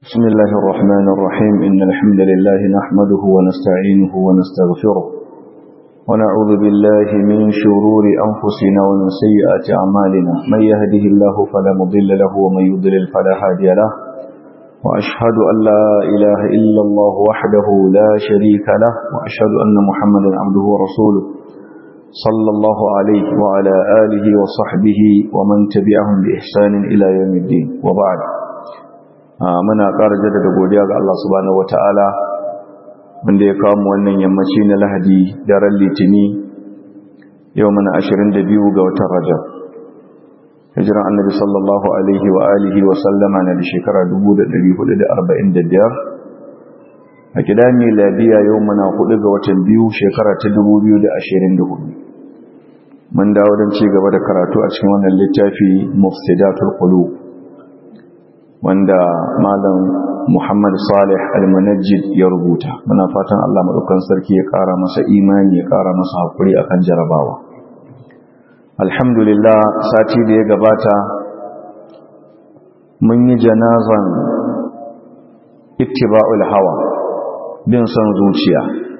بسم الله الرحمن الرحيم إن الحمد لله نحمده ونستعينه ونستغفره ونعوذ بالله من شرور أنفسنا ومن سيئات أعمالنا من يهده الله فلا مضل له ومن يضلل فلا هادي له وأشهد أن لا إله إلا الله وحده لا شريك له وأشهد أن محمدا عبده ورسوله صلى الله عليه وعلى آله وصحبه ومن تبعهم بإحسان إلى يوم الدين وبعد muna ƙara jaddada godiya ga Allah subhanahu wata'ala wanda ya kawo mu wannan yammaci na Lahadi daren Litini yau muna 22 ga watan Rajab hijiran Annabi sallallahu alaihi wa alihi wa sallama na da shekara 1445 a kida miladiya yau muna 4 ga watan biyu shekara ta 2024 mun dawo don ci gaba da karatu a cikin wannan littafi mufsidatul qulub wanda malam Muhammad Salih Al-Munajjid ya rubuta muna fatan Allah madaukan sarki ya kara masa imani ya kara masa hakuri akan jarabawa alhamdulillah sati da ya gabata mun yi janazan ittiba'ul hawa bin son zuciya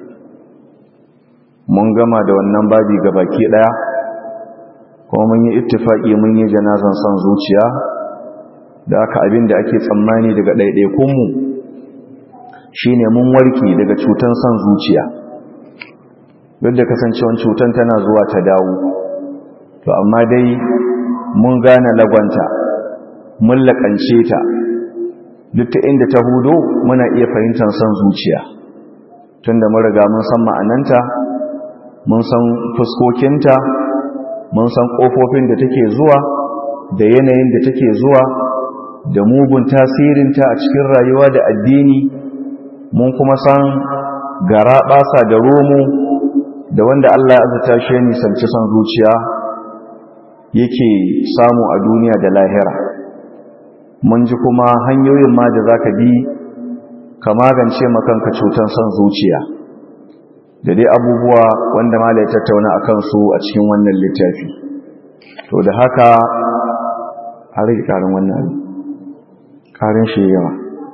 mun gama da wannan babi gabaki daya kuma mun yi ittifaki mun yi janazan son zuciya da aka abin da ake tsammani daga ɗaiɗaikunmu shi ne mun warke daga cutan son zuciya duk da kasancewan cutan tana zuwa ta dawo to amma dai mun gane lagwanta mun laƙance ta duk ta inda ta hudo muna iya fahimtar son zuciya tun da mun riga mun san ma'ananta mun san fuskokinta mun san ƙofofin da take zuwa da yanayin da take zuwa da mugun tasirinta a cikin rayuwa da addini mun kuma san gara basa da romo da wanda Allah ya azata shi nisanci son zuciya yake samu a duniya da lahira mun ji kuma hanyoyin ma da zaka bi ka magance makanka cutar son zuciya da dai abubuwa wanda mala ya tattauna akan su a cikin wannan littafi to da haka a rage karin wannan karin shi yawa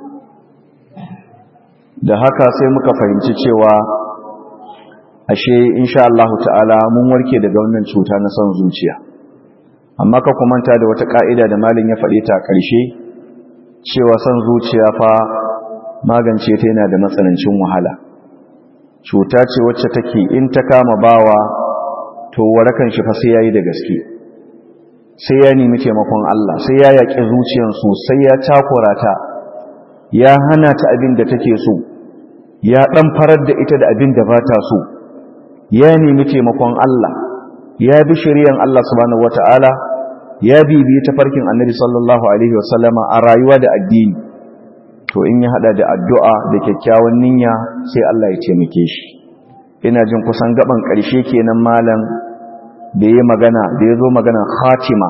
da haka sai muka fahimci cewa ashe insha Allah ta'ala mun warke daga wannan cuta na son zuciya amma ka kumanta da wata ka'ida da malin ya faɗi ta ƙarshe cewa son zuciya fa magance ta yana da matsanancin wahala cuta ce wacce take in ta kama bawa to warakan shi fa sai yayi da gaske sai ya nemi taimakon Allah sai ya yaƙi zuciyar sosai ya takura ta ya hana ta abin da take so ya ɗan farar da ita da abin da ba ta so ya nemi taimakon Allah ya bi shari'an Allah subhanahu wata'ala ya bibiyi tafarkin annabi sallallahu alaihi wasallama a rayuwa da addini to in ya hada da addu'a da kyakkyawan niyya sai Allah ya taimake shi ina jin kusan gaban ƙarshe kenan malam da ya magana da ya zo magana khatima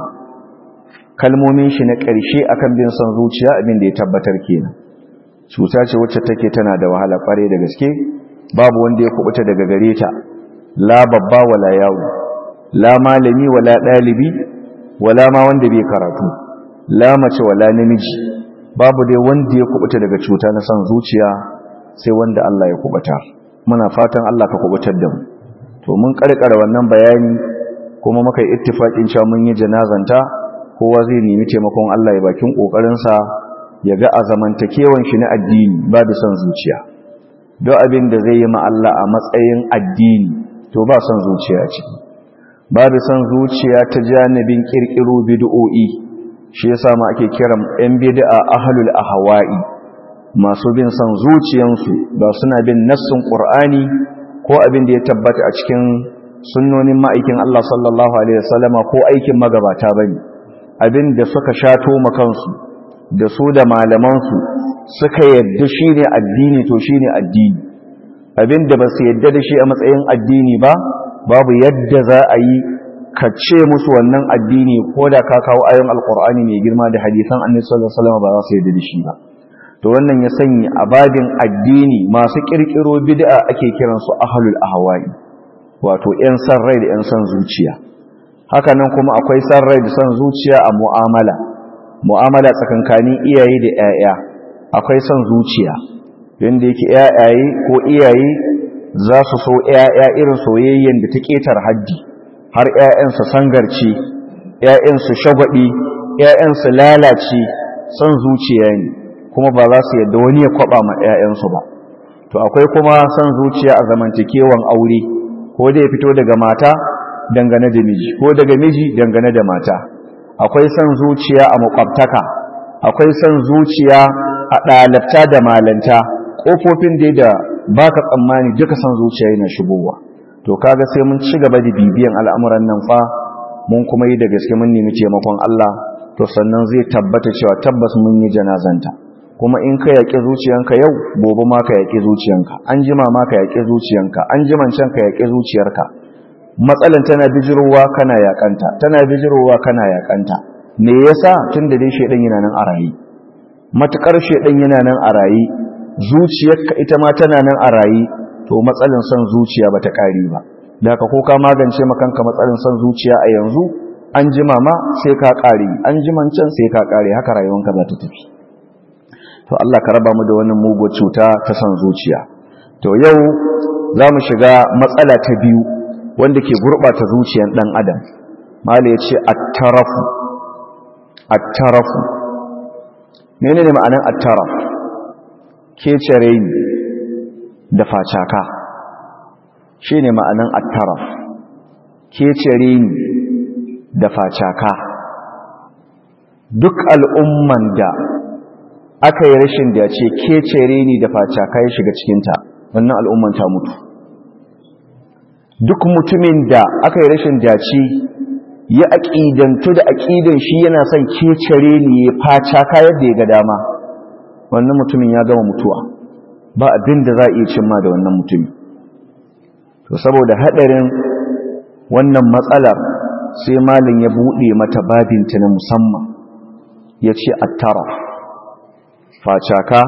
kalmomin shi na ƙarshe akan bin son zuciya abin da ya tabbatar kenan cuta ce wacce take tana da wahala ƙware da gaske babu wanda ya kubuta daga gare ta la babba wala yawo la malami wala ɗalibi wala ma wanda bai karatu la mace wala namiji babu dai wanda ya kubuta daga cuta na son zuciya sai wanda Allah ya kubuta muna fatan Allah ka kubutar da mu to mun karkara wannan bayani kuma muka yi ittifaqin cewa mun yi janazanta kowa zai nemi taimakon Allah ya bakin kokarin sa ya ga azamantakewan shi na addini ba da son zuciya don abin da zai yi ma Allah a matsayin addini to ba son zuciya ce ba da son zuciya ta janibin kirkiro bid'o'i shi yasa ma ake kiran yan bid'a ahlul ahwa'i masu bin son zuciyansu ba suna bin nassin qur'ani ko abin da ya tabbata a cikin sunnonin ma'aikin Allah sallallahu Alaihi wasallama ko aikin magabata ba ne abin da suka shato makansu da su da malamansu suka yadda shi ne addini to shi ne addini abin da ba su yadda da shi a matsayin addini ba babu yadda za a yi ka ce musu wannan addini ko da ka kawo ayon alkur'ani mai girma da hadisan annabi sallallahu alaihi wasallam ba za su yadda da shi ba to wannan ya sanya abadin addini masu kirkiro bid'a ake kiransu ahlul ahwa'i wato 'yan san rai da 'yan san zuciya hakanan kuma akwai san rai da san zuciya a mu'amala mu'amala tsakankanin iyaye da 'ya'ya akwai son zuciya yadda yake yayaye ko iyaye za su so yaya irin soyayyen da ta ketar haddi har yayansu sangarci yayansu shagwabi yayansu lalace son zuciya ne kuma ba za su yadda wani ya kwaba ma yayansu ba to akwai kuma son zuciya a zamantakewan aure ko da ya fito daga mata dangane da miji ko daga miji dangane da mata akwai son zuciya a makwabtaka akwai son zuciya a ɗalabta da malanta ƙofofin dai da ba ka tsammani duka son zuciya yana shigowa to kaga sai mun ci gaba da bibiyan al'amuran nan fa mun kuma yi da gaske mun nemi taimakon Allah to sannan zai tabbata cewa tabbas mun yi janazanta kuma in ka yaƙi zuciyanka yau gobe ma ka yaƙi zuciyanka an jima ma ka yaƙi zuciyanka an jiman can ka yaƙi zuciyarka matsalan tana bijirowa kana yaƙanta tana bijirowa kana yaƙanta me yasa tunda dai shedan yana nan a rayi matukar shedan yana nan a rayi zuciyarka ita ma tana nan a rayi to matsalan son zuciya bata kare ba da ka ko ka magance makanka matsalan son zuciya a yanzu an jima ma sai ka kare an jiman can sai ka kare haka rayuwanka za ta tafi to Allah ka raba mu da wannan mugo cuta ta son zuciya to yau za mu shiga matsala ta biyu wanda ke gurɓata zuciyar ɗan adam mala ya ce attarafu attarafu mene ne ma'anin attaraf kecere ni da facaka shi ne ma'anin attaraf kecere ni da facaka duk al'umman da aka yi rashin da ce kecere ni da facaka ya shiga cikinta wannan al'umman ta mutu duk mutumin da aka yi rashin dace ya aƙidantu da aƙidan shi yana son kecere ne ya faca kayar da ya ga dama wannan mutumin ya gama mutuwa ba abin da za a iya cimma da wannan mutumin to saboda haɗarin wannan matsalar sai malin ya buɗe mata babinta na musamman ya ce attara facaka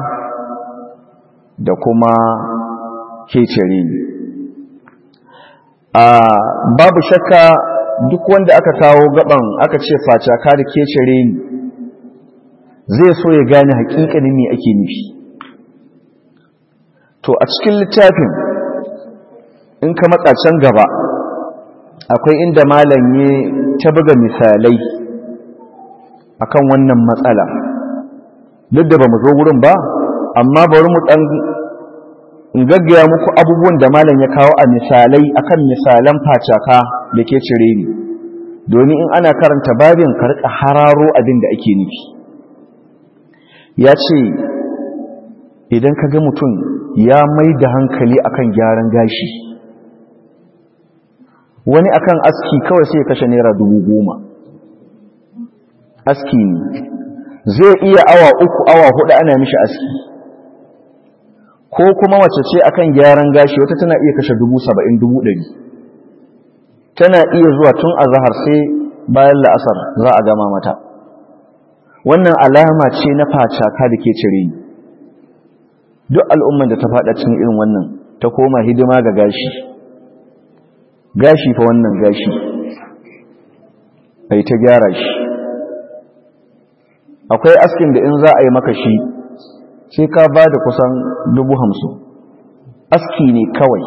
da kuma kecere ne babu shakka duk wanda aka kawo gaban aka ce facaka da kecere ni zai so ya gane hakikanin me ake nufi to a cikin littafin in ka matsa can gaba akwai inda malam ya ta buga misalai akan wannan matsala duk da ba mu zo wurin ba amma bari mu dan in gaggaya muku abubuwan da malam ya kawo a misalai akan misalan facaka da ke cire ni domin in ana karanta babin karka hararo abin da ake nufi ya ce idan ka ga mutum ya mai da hankali akan gyaran gashi wani akan aski kawai sai ya kashe naira dubu goma aski ne zai iya awa uku awa hudu ana mishi aski ko kuma wace ce akan gyaran gashi wata tana iya kashe dubu saba'in dubu ɗari tana iya zuwa tun a zahar sai bayan la'asar za a gama mata wannan alama ce na facaka da ke cire ni duk al'umman da ta faɗa cikin irin wannan ta koma hidima ga gashi gashi fa wannan gashi ai ta gyara shi akwai askin da in za a yi maka shi sai ka ba da kusan dubu hamsin aski ne kawai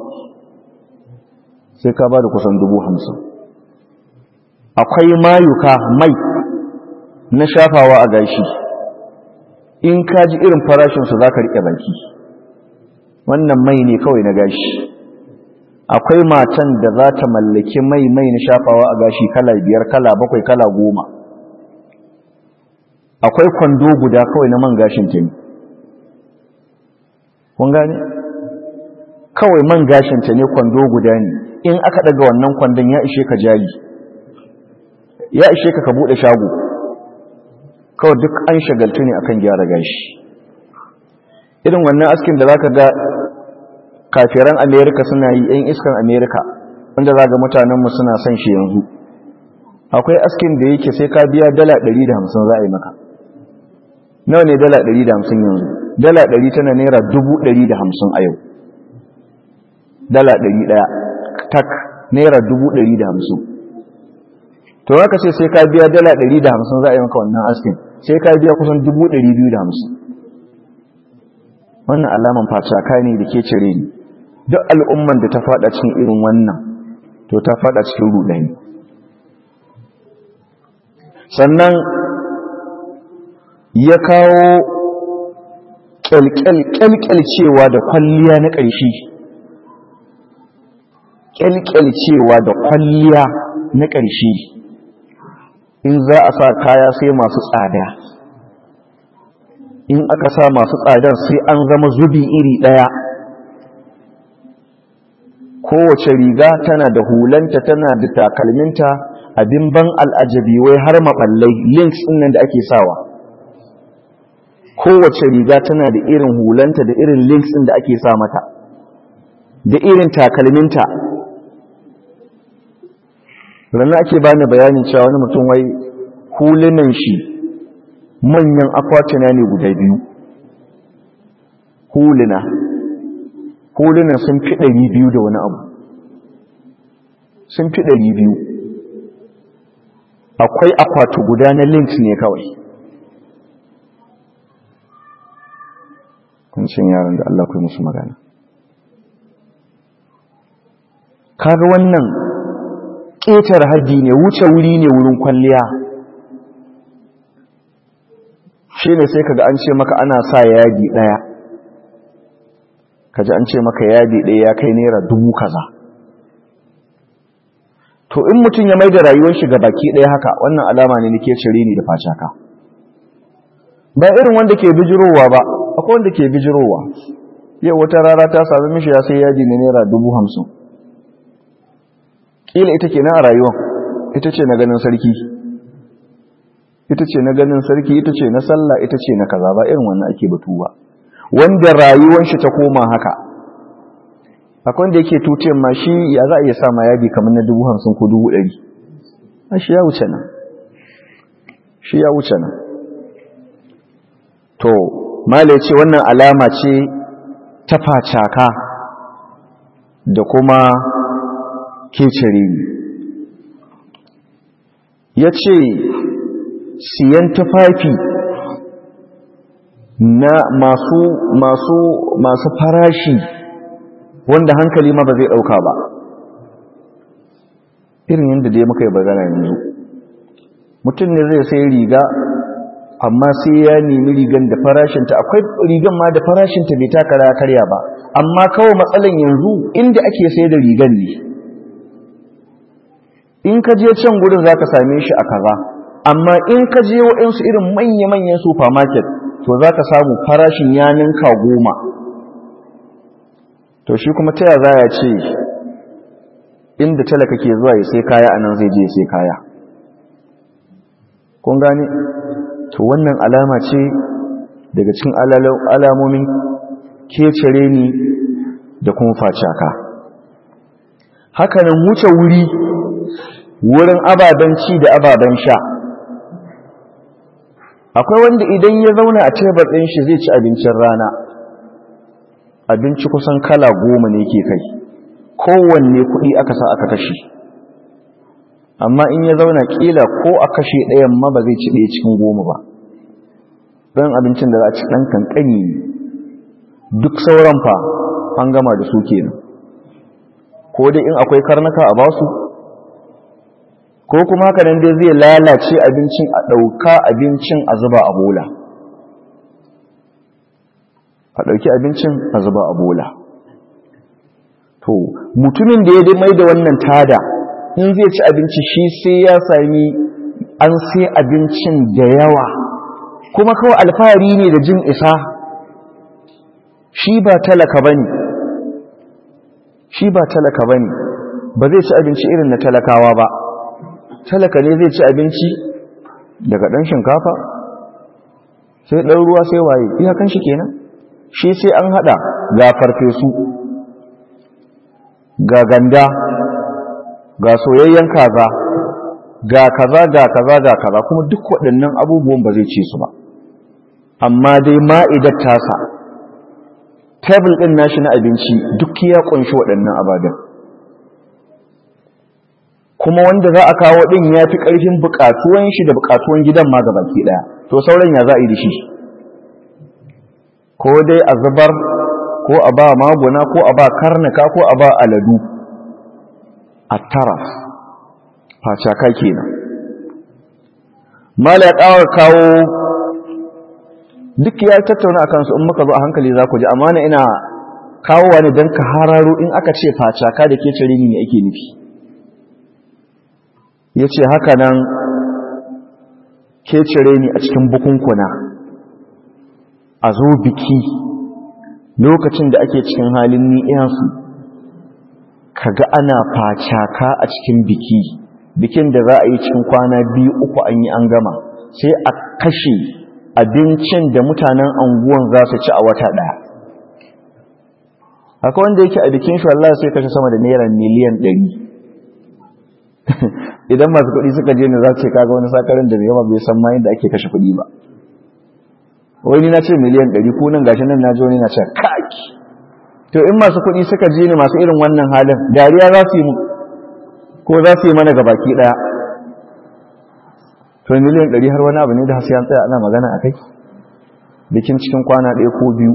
sai ka ba da kusan dubu hamsin akwai mayuka mai na shafawa a gashi in ka ji irin farashinsu za ka riƙe baki wannan mai ne kawai na gashi akwai matan da za ta mallaki mai mai na shafawa a gashi kala biyar kala bakwai kala goma akwai kwando guda kawai na man gashin ta ne kun gane kawai man gashin ta ne kwando guda ne in aka daga wannan kwandon ya ishe ka jari ya ishe ka ka bude shago kawai duk an shagaltu ne akan gyara gashi irin wannan askin da zaka ga kafiran amerika suna yi yan iskan amerika wanda za ga mutanenmu suna son shi yanzu akwai askin da yake sai ka biya dala 150 za a yi maka nawa ne dala 150 yanzu dala 100 tana naira 150 a yau dala 100 tak naira 150 to haka sai sai ka biya dala 150 za a yi maka wannan askin sai ka biya kusan 250 wannan alaman facaka ne da ke cire ni duk al'umman da ta fada cikin irin wannan to ta fada cikin rudani sannan ya kawo kyalkyalcewa da kwalliya na ƙarshe kyalkyalcewa da kwalliya na ƙarshe in za a sa kaya sai masu tsada in aka sa masu tsadar sai an zama zubi iri ɗaya kowace riga tana da hulanta tana da takalminta abin ban al'ajabi wai har maɓallai links ɗin da ake sawa kowace riga tana da irin hulanta da irin links ɗin da ake sa mata da irin takalminta ranar ake bani bayanin cewa wani mutum wai hulunan shi manyan akwatuna ne guda biyu huluna hulunan sun fi ɗari biyu da wani abu sun fi ɗari biyu akwai akwatu guda na links ne kawai kuncin yaran da Allah kai musu magana kaga wannan ƙetar haddi ne wuce wuri ne wurin kwalliya shi ne sai kaga an ce maka ana sa yadi ɗaya kaji an ce maka yadi ɗaya ya kai naira dubu kaza to in mutum ya mai da rayuwar shi ga baki ɗaya haka wannan alama ne nake cire ni da facaka ba irin wanda ke bijirowa ba akwai wanda ke bijirowa yau wata rara ta sami mishi ya sai yadi na naira dubu hamsin ƙila ita ke na a rayuwan ita ce na ganin sarki ita ce na ganin sarki ita ce na sallah ita ce na kaza ba irin wannan ake batu ba wanda rayuwan shi ta koma haka akwai wanda yake tutiyar ma shi ya za a iya sa ma yadi kamar na dubu hamsin ko dubu ɗari a shi ya wuce nan shi ya wuce nan to mala ya ce wannan alama ce ta facaka da kuma kecere ya ce siyan tufafi na masu masu masu farashi wanda hankali ma ba zai ɗauka ba irin yadda dai muka yi bagana yanzu mutum ne zai sai riga amma sai ya nemi rigan da farashinta akwai rigan ma da farashinta bai taka karya ba amma kawai matsalan yanzu inda ake sai da rigan ne in ka je can gudun za ka same shi a kaza amma in ka je waɗansu irin manya-manyan supermarket to za ka samu farashin ya ninka goma to shi kuma ta za ya ce inda talaka ke zuwa ya sai kaya a nan zai je ya sai kaya kun gane to wannan alama ce daga cikin alamomin kecere ni da kuma facaka hakanan wuce wuri wurin ababen ci da ababen sha akwai wanda idan ya zauna a tebur ɗin shi zai ci abincin rana abinci kusan kala goma ne ke kai kowanne kuɗi aka sa aka kashe amma in ya zauna ƙila ko a kashe ɗayan ma ba zai ci ɗaya cikin goma ba ɗan abincin da za a ci ɗan kankani duk sauran fa an gama da su kenan ko dai in akwai karnuka a basu ko kuma haka nan dai zai lalace abincin a ɗauka abincin a zuba a bola a ɗauki abincin a zuba a bola to mutumin da ya dai mai da wannan tada in zai ci abinci shi sai ya sami an sai abincin da yawa kuma kawai alfahari ne da jin isa shi ba talaka ba ne shi ba talaka ba ne ba zai ci abinci irin na talakawa ba talaka ne zai ci abinci daga ɗan shinkafa sai ɗan ruwa sai waye iyakan shi kenan shi sai an haɗa ga farfesu ga ganda ga soyayyen kaza ga kaza ga kaza ga kaza kuma duk waɗannan abubuwan ba zai ce su ba amma dai ma'idar tasa tebul ɗin nashi na abinci duk ya ƙunshi waɗannan ababen kuma wanda za a kawo ɗin ya fi ƙarfin buƙatuwan shi da buƙatuwan gidan ma gabaki ɗaya to sauran ya za a yi da shi ko dai a zubar ko a ba maguna ko a ba karnuka ko a ba aladu a taraf facaka kenan mala ya ƙawar kawo duk ya tattauna a kansu in muka zo a hankali za ku ji amma na ina kawo wani don ka hararo in aka ce facaka da ke cire ne ake nufi ya ce haka nan ke cire ni a cikin bukunkuna a zo biki lokacin da ake cikin halin ni'iyansu kaga ana facaka a cikin biki bikin da za a yi cikin kwana biyu uku an yi an gama sai a kashe abincin da mutanen anguwan za su ci a wata ɗaya akwai wanda yake a bikin shi Allah sai kashe sama da naira miliyan ɗari idan masu kuɗi suka je ne za su ce kaga wani sakarin da yawa bai san ma yadda ake kashe kuɗi ba wani na ce miliyan ɗari ko nan gashi nan na ji wani na ce kaki to in masu kuɗi suka je ne masu irin wannan halin dariya za su yi mu ko za su yi mana gabaki ɗaya to miliyan ɗari har wani abu ne da hasiyan tsaya ana magana a kai bikin cikin kwana ɗaya ko biyu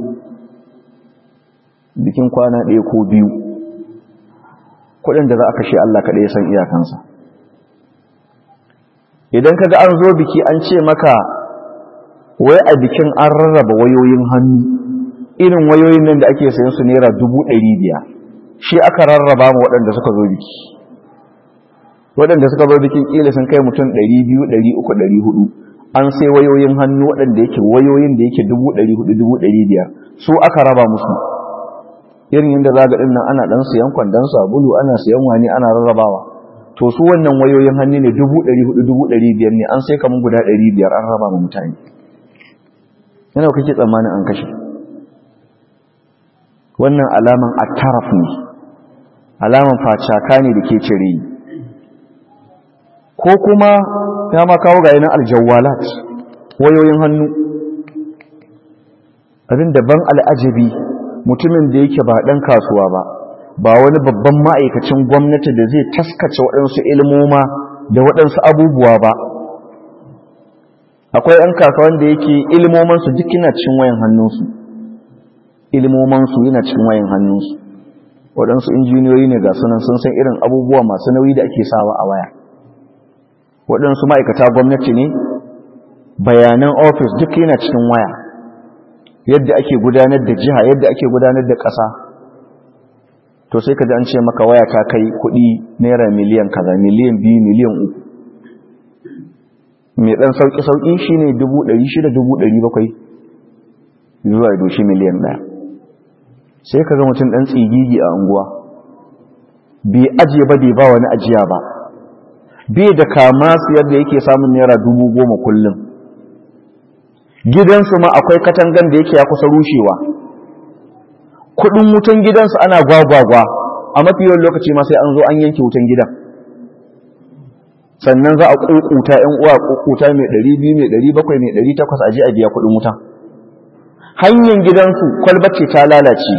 bikin kwana ɗaya ko biyu kuɗin da za a kashe Allah kaɗai ya san iyakansa idan ka ga an zo biki an ce maka wai a bikin an rarraba wayoyin hannu irin wayoyin nan da ake sayan su naira dubu ɗari biyar shi aka rarraba ma waɗanda suka zo biki waɗanda suka zo bikin ƙila sun kai mutum ɗari biyu ɗari uku ɗari hudu an sai wayoyin hannu waɗanda yake wayoyin da yake dubu ɗari hudu dubu ɗari biyar su aka raba musu irin yadda za ga ɗin nan ana ɗan siyan kwandon sabulu ana siyan wani ana rarrabawa to su wannan wayoyin hannu ne dubu ɗari hudu dubu ɗari biyar ne an sai kamar guda ɗari biyar an raba ma mutane yana kake tsammanin an kashe wannan alaman attaraf ne alaman facaka ne da ke cire ko kuma ya ma kawo ga yanar aljawalat wayoyin hannu abin daban al'ajabi mutumin da yake ba ɗan kasuwa ba ba wani babban ma'aikacin gwamnati da zai taskace waɗansu ilmoma da waɗansu abubuwa ba akwai ‘yan kasuwan da yake ilmomansu duk yana cikin wayan hannunsu ilmomansu yana cikin wayan hannunsu waɗansu injiniyoyi ne ga sunan sun san irin abubuwa masu nauyi da ake sawa a waya waɗansu ma'aikata gwamnati ne bayanan ofis duk yana cikin waya yadda ake gudanar da jiha yadda ake gudanar da ƙasa to sai ka ji an ce maka waya ta kai kuɗi naira miliyan kaza miliyan biyu miliyan uku mai ɗan sauƙi-sauƙi shi ne dubu ɗari shida dubu ɗari bakwai zuwa ya doshi miliyan ɗaya sai ka ga mutum ɗan tsigigi a unguwa bai ajiye ba bai ba wani ajiya ba bai da kama su yadda yake samun naira dubu goma kullum gidansu ma akwai katangan da yake ya kusa rushewa kudin wutan gidansu ana gwagwagwa a mafi yawan lokaci ma sai an zo an yanke wutan gidan sannan za a ƙuƙuta ‘yan uwa ƙuƙuta mai ɗari biyu mai ɗari bakwai mai ɗari takwas a je a biya kuɗin wuta hanyar gidansu kwalbace ta lalace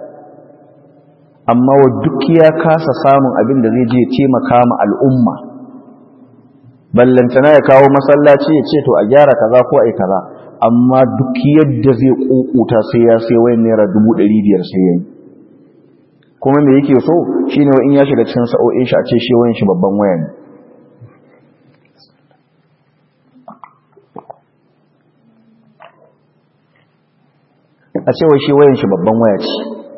amma wa duk ya kasa samun abin da zai je taimaka ma al'umma ballantana ya kawo masallaci ya ce to a gyara kaza ko a yi kaza amma duk yadda zai ƙuƙuta sai ya sai wayan naira dubu ɗari biyar sai ya yi kuma me yake so shine wa in ya shiga cikin sa'o'in shi a ce shi wayan shi babban waya ne a cewa shi wayan shi babban waya ce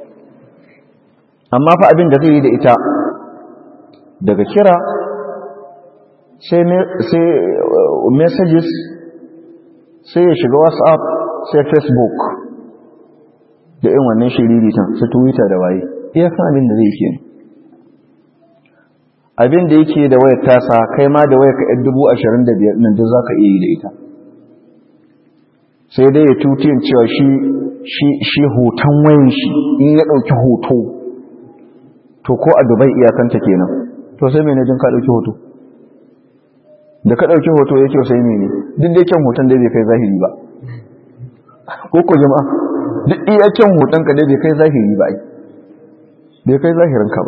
amma fa abin da zai yi da ita daga kira sai messages sai ya shiga whatsapp sai facebook da yin wannan shiriritan su twitter da waye iya kan abin da zai ke abin da yake da wayar tasa kai ma da wayar ka 25,000 nan duk za ka iya yi da ita sai dai ya tutiyin cewa shi shi hoton wayan shi in ya ɗauki hoto to ko a dubai iyakanta kenan to sai mai jin ka ɗauki hoto da ka ɗauki hoto ya kyau sai mene duk da kyan hoton dai bai kai zahiri ba ko ko jama'a duk iya kyan hoton ka dai bai kai zahiri ba ai bai kai zahirin ka ba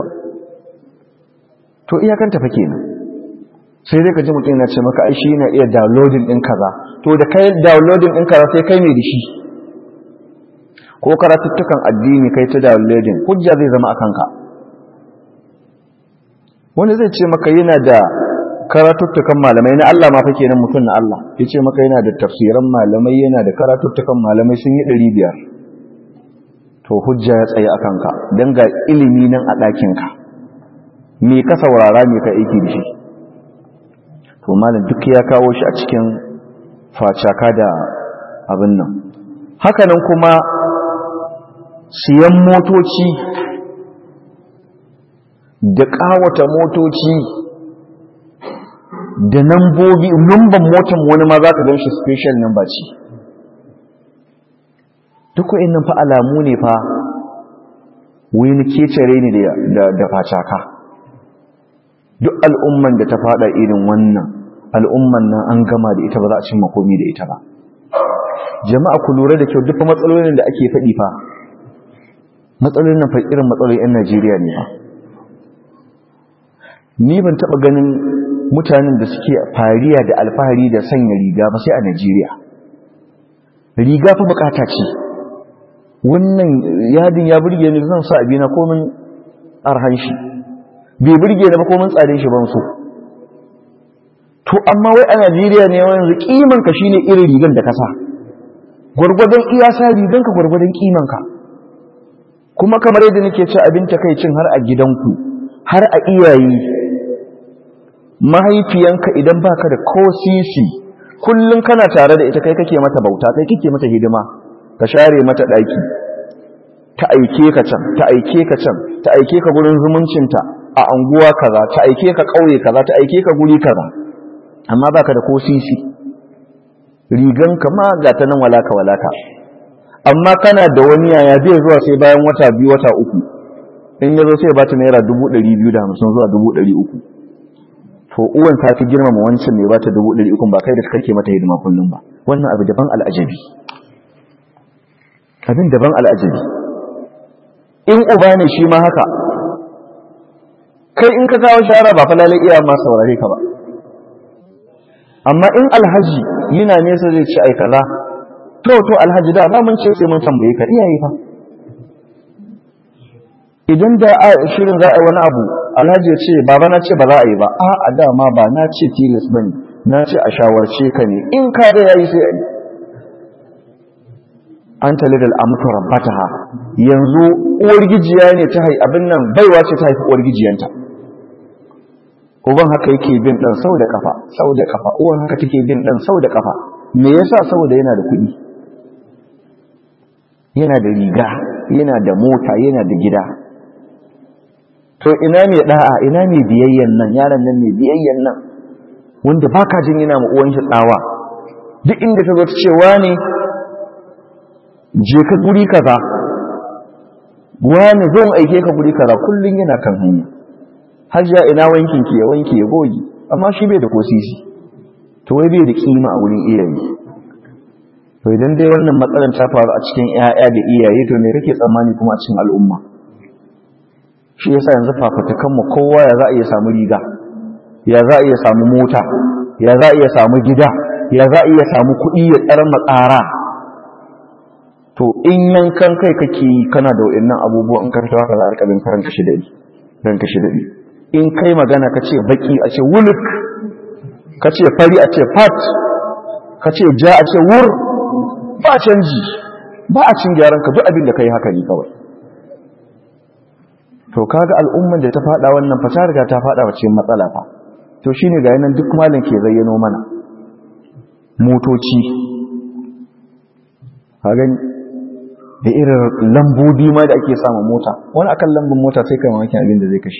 to iyakanta fa kenan sai dai ka ji mutum yana ce maka ai shi yana iya downloading ɗin kaza to da kai downloading ɗin kaza sai kai mai da shi ko karatuttukan addini kai ta downloading hujja zai zama akan ka wani zai ce maka yana da karatuttukan malamai na Allah ma fa kenan mutum na Allah yace maka yana da tafsiran malamai yana da karatuttukan malamai sun yi 500 to hujja ya tsaye akan ka dan ga ilimi nan a ɗakin ka me ka saurara me ka aiki da shi to malam duk ya kawo shi a cikin facaka da abin nan hakanan kuma siyan motoci da ƙawata motoci da nambobi numban motan wani ma za ka gan shi special number ce duk wa'in fa alamu ne fa wani kecere ne da facaka duk al'umman da ta fada irin wannan al'umman nan an gama da ita ba za a cin makomi da ita ba jama'a ku lura da kyau duk matsalolin da ake faɗi fa matsalolin nan fa irin matsalolin 'yan najeriya ne fa ni ban taɓa ganin mutanen da suke fariya da alfahari da sanya riga ba sai a najeriya riga fa bukata ce wannan yadin ya burge ni zan sa abina komin arhan shi bai burge ni ba komin tsarin shi ban so to amma wai a Najeriya ne yanzu kiman ka shine irin rigan da ka sa gurgurdan iya sa rigan ka gurgurdan kiman ka kuma kamar yadda nake ci abin takeicin har a gidanku har a iyaye mahaifiyanka idan baka da ko sisi kullun kana tare da ita kai kake mata bauta kai kake mata hidima ka share mata daki ta aike ka can ta aike ka can ta aike ka gurin zumuncinta a anguwa kaza ta aike ka kauye kaza ta aike ka guri kaza amma baka da ko sisi rigan ka ma ga ta nan walaka walaka amma kana da wani yaya zai zuwa sai bayan wata biyu wata uku in yazo sai ba ta naira 250 zuwa 300 to uwan ta fi girmama wancan mai ba ta 300 ba kai da kake mata hidima kullum ba wannan abu daban al'ajabi abin daban al'ajabi in uba ne shi ma haka kai in ka kawo shara ba fa lalai iya ma saurare ka ba amma in alhaji yana nesa zai ci aikala to to alhaji da ba mun ce sai mun tambaye ka iyaye fa idan da a shirin za a yi wani abu alhaji ya ce baba na ce ba za a yi ba a a dama ba na ce tilas bane na ce a shawarce ka ne in ka da yayi sai a yi an talidal amtu rabbataha yanzu uwar gijiya ne ta haifi abin nan baiwa ce ta haifi uwar gijiyanta uban haka yake bin dan sau da kafa sau da kafa uwan haka take bin dan sau da kafa me yasa saboda yana da kuɗi yana da riga yana da mota yana da gida to ina mai da'a ina mai biyayyan nan yaron nan mai biyayyan nan wanda baka jin yana ma uwan shi tsawa duk inda ta zo ta ce wani je ka guri kaza wani zo aike ka guri kaza kullun yana kan hanya hajja ina wankin ki ya wanke ya goge amma shi bai da kosisi to wai bai da kima a wurin iyaye to idan dai wannan matsalar ta faru a cikin ƴaƴa da iyaye to me kake tsammani kuma a cikin al'umma shi yasa yanzu fafutukan mu kowa ya za a iya samu riga ya za a iya samu mota ya za a iya samu gida ya za a iya samu kuɗi ya tsara matsara to in yankan kai kake yi kana da wa'annan abubuwan in ka fito haka za a rika bin karan kashi daɗi ran kashi daɗi in kai magana ka ce baki a ce wuluk ka ce fari a ce fat ka ce ja a ce wur ba canji ba a cin gyaran ka duk abin da ka yi haka ne kawai to kaga al'umman da ta fada wannan fa ta riga ta fada wa cikin matsala fa to shine ga yanan duk malam ke zayyano mana motoci ka gani da irin lambobi ma da ake samun mota wani akan lambun mota sai kai mamakin abin da zai kashi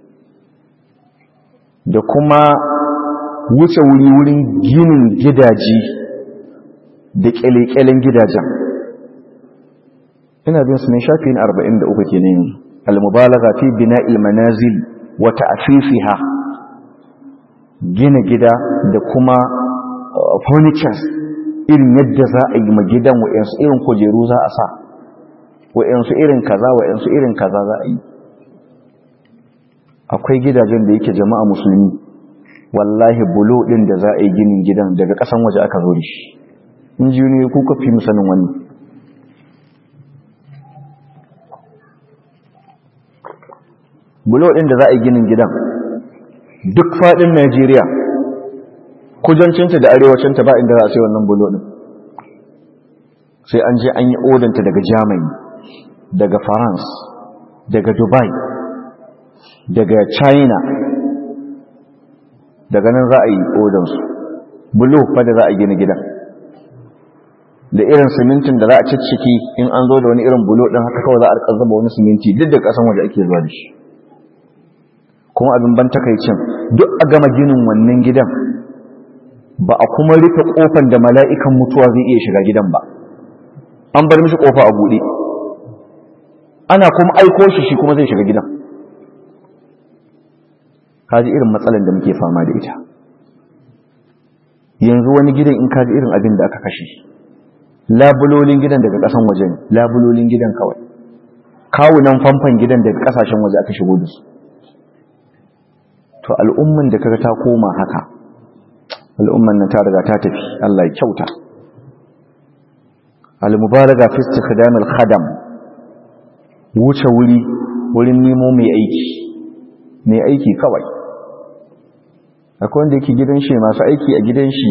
da kuma wuce wuri wurin ginin gidaje da kyale-kyalen gidajen ina bin su ne shafi na 43 ke ne al-mubalaga fi bina'il manazil wa ta'fifiha gina gida da kuma furnitures irin yadda za a yi ma gidan wa'yansu irin kujeru za a sa wa'yansu irin kaza wa'yansu irin kaza za a yi akwai gidajen da yake jama'a musulmi wallahi bulo din da za a yi ginin gidan daga kasan waje aka zo da shi injiniyoyi kuka fi musanin wani bulo ɗin da za a yi ginin gidan duk faɗin najeriya kudancinta da arewacinta ba inda za a sai wannan bulo ɗin sai an je an yi odanta daga germany daga france daga dubai daga china daga nan za a yi odansu bulo fa da za a gina gidan da irin simintin da za a cicciki in an zo da wani irin bulo ɗin haka kawai za a rika zaba wani siminti duk da ƙasan waje ake zuwa da shi kuma abin ban takaicin duk a gama ginin wannan gidan ba a kuma rufe kofan da mala'ikan mutuwa zai iya shiga gidan ba an bar mishi kofa a buɗe ana kuma aiko shi shi kuma zai shiga gidan kaji irin matsalan da muke fama da ita yanzu wani gidan in kaji irin abin da aka kashe labulolin gidan daga ƙasan waje ne labulolin gidan kawai kawunan famfan gidan daga ƙasashen waje aka shigo da su to al'umman da kaga ta koma haka al'umman nan ta riga ta tafi Allah ya kyauta al-mubalaga fi istikhdam al-khadam wuce wuri wurin nemo mai aiki mai aiki kawai akwai wanda yake gidan shi masu aiki a gidan shi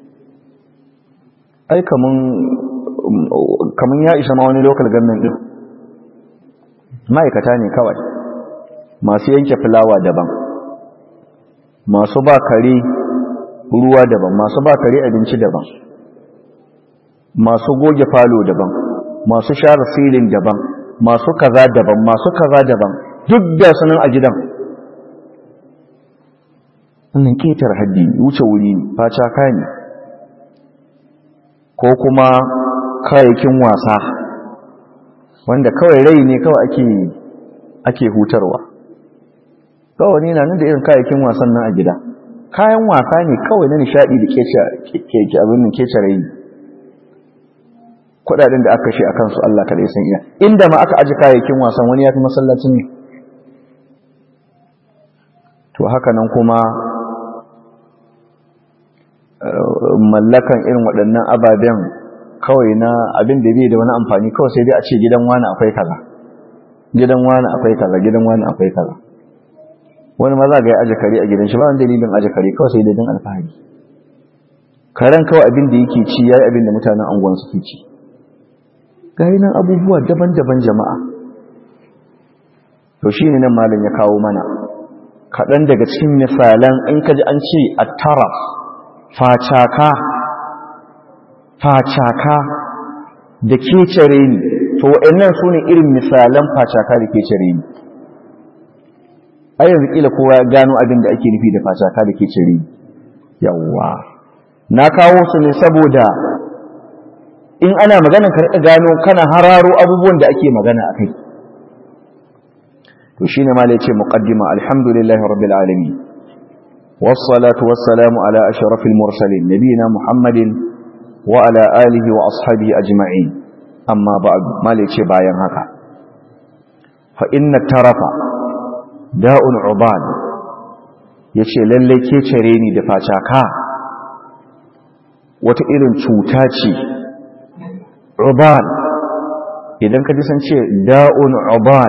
ai kaman kaman ya isa ma wani local government din ma'aikata ne kawai masu yanke fulawa daban masu ba kare ruwa daban masu ba kare abinci daban masu goge falo daban masu share filin daban masu kaza daban masu kaza daban duk da sunan a gidan wannan ketar haddi wuce wuri ne facaka ne ko kuma kayayyakin wasa wanda kawai rai ne kawai ake ake hutarwa kawai ne na nan da irin kayayyakin wasan nan a gida kayan wasa ne kawai na nishadi da kece abin nan kece rai kudaden da aka shi a kansu Allah kada ya san iya inda ma aka aji kayayyakin wasan wani ya fi masallacin ne to haka nan kuma mallakan irin waɗannan ababen kawai na abin da bai da wani amfani kawai sai dai a ce gidan wani akwai kaza gidan wani akwai kaza gidan wani akwai kaza wani ma za ga ya aje kare a gidan shi ba wani dalilin aje kare kawai sai dai don alfahari karen kawai abin da yake ci yayi abin da mutanen angon suke ci gari nan abubuwa daban-daban jama'a to shine nan malam ya kawo mana kaɗan daga cikin misalan in kaji an ce a taraf facaka facaka da kecere ni to waɗannan su ne irin misalan facaka da kecere ni a yanzu ƙila kowa ya gano abin da ake nufi da facaka da kecere ni yawwa na kawo su ne saboda in ana magana ka riƙa gano kana hararo abubuwan da ake magana a kai to shine ma ce muqaddima alhamdulillahi rabbil alamin والصلاة والسلام على أشرف المرسلين نبينا محمد وعلى آله وأصحابه أجمعين أما بعد ما ليش باين هكا فإن الترف داء عباد yace lalle ke cire ni da facaka wata irin cuta ce uban idan ka ji san ce da'un uban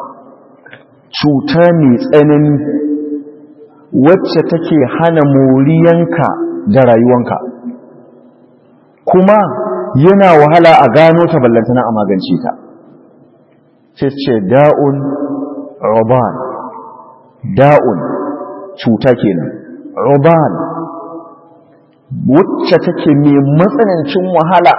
cuta mai tsanani wacce take hana moriyanka da rayuwanka kuma yana wahala a gano ta ballantana a magance ta sai ce da'un ruban da'un cuta kenan ruban wacce take mai matsanancin wahala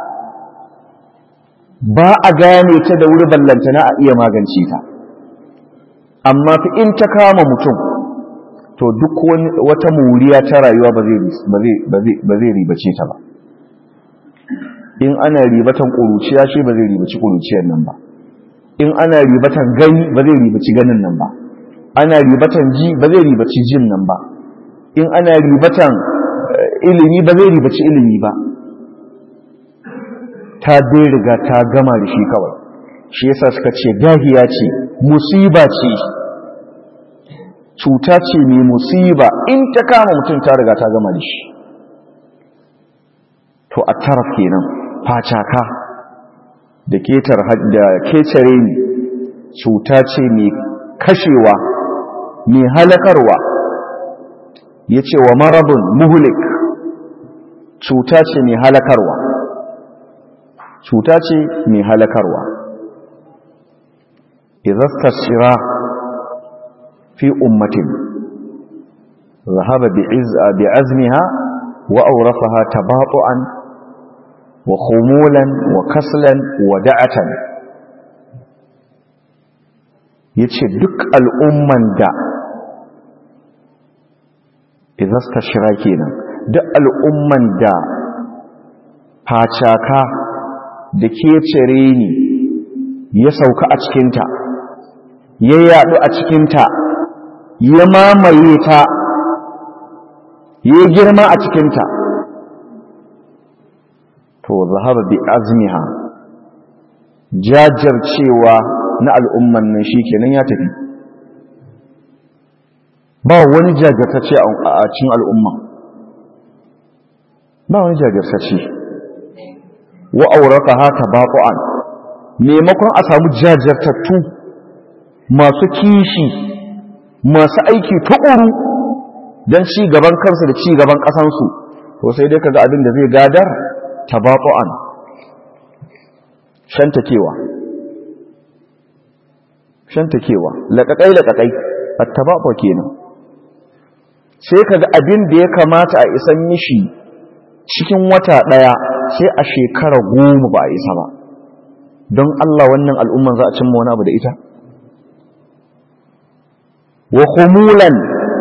ba a gane ta da wuri ballantana a iya magance ta amma fi in ta kama mutum to duk wata muriya ta rayuwa ba zai ribace ta ba in ana ribatan ƙuruciya shi ba zai ribaci ƙuruciyar nan ba in ana ribatan gani ba zai ribaci ganin nan ba ana ribatan ji ba zai ribaci jin nan ba in ana ribatan ilimi ba zai ribaci ilimi ba ta dai riga ta gama da shi kawai shi yasa suka ce dahiya ce musiba ce cuta ce mai musiba in ta kama mutum ta riga ta gama da shi to a taraf kenan facaka da ketar da kecare ne cuta ce mai kashewa mai halakarwa ya ce wa marabun muhulik cuta ce mai halakarwa cuta ce mai halakarwa izasta shira fi ummatin zahaba bi azmiha wa aurafaha tabatu'an wa khumulan wa kaslan wa da'atan yace duk al'umman da izasta shira kenan duk al'umman da facaka da ke cire ni ya sauka a cikinta ya yaɗu a cikinta ya mamaye ta ya girma a cikinta to zahaba bi azmiha jajircewa na al'umman nan shi kenan ya tafi ba wani jajirtacce a cikin al'umma ba wani jajirtacce wa aurata haka baƙo'an maimakon a samu jajirtattu masu kishi masu aiki tuƙuru don ci gaban kansu da ci gaban ƙasansu to sai dai kaga abin da zai gadar tabaƙo'an shantakewa shantakewa laƙaƙai laƙaƙai a tabaƙo kenan sai kaga abin da ya kamata a isan mishi cikin wata ɗaya sai a shekara goma ba a isa ba don Allah wannan al'umman za a cimma wani abu da ita wa khumulan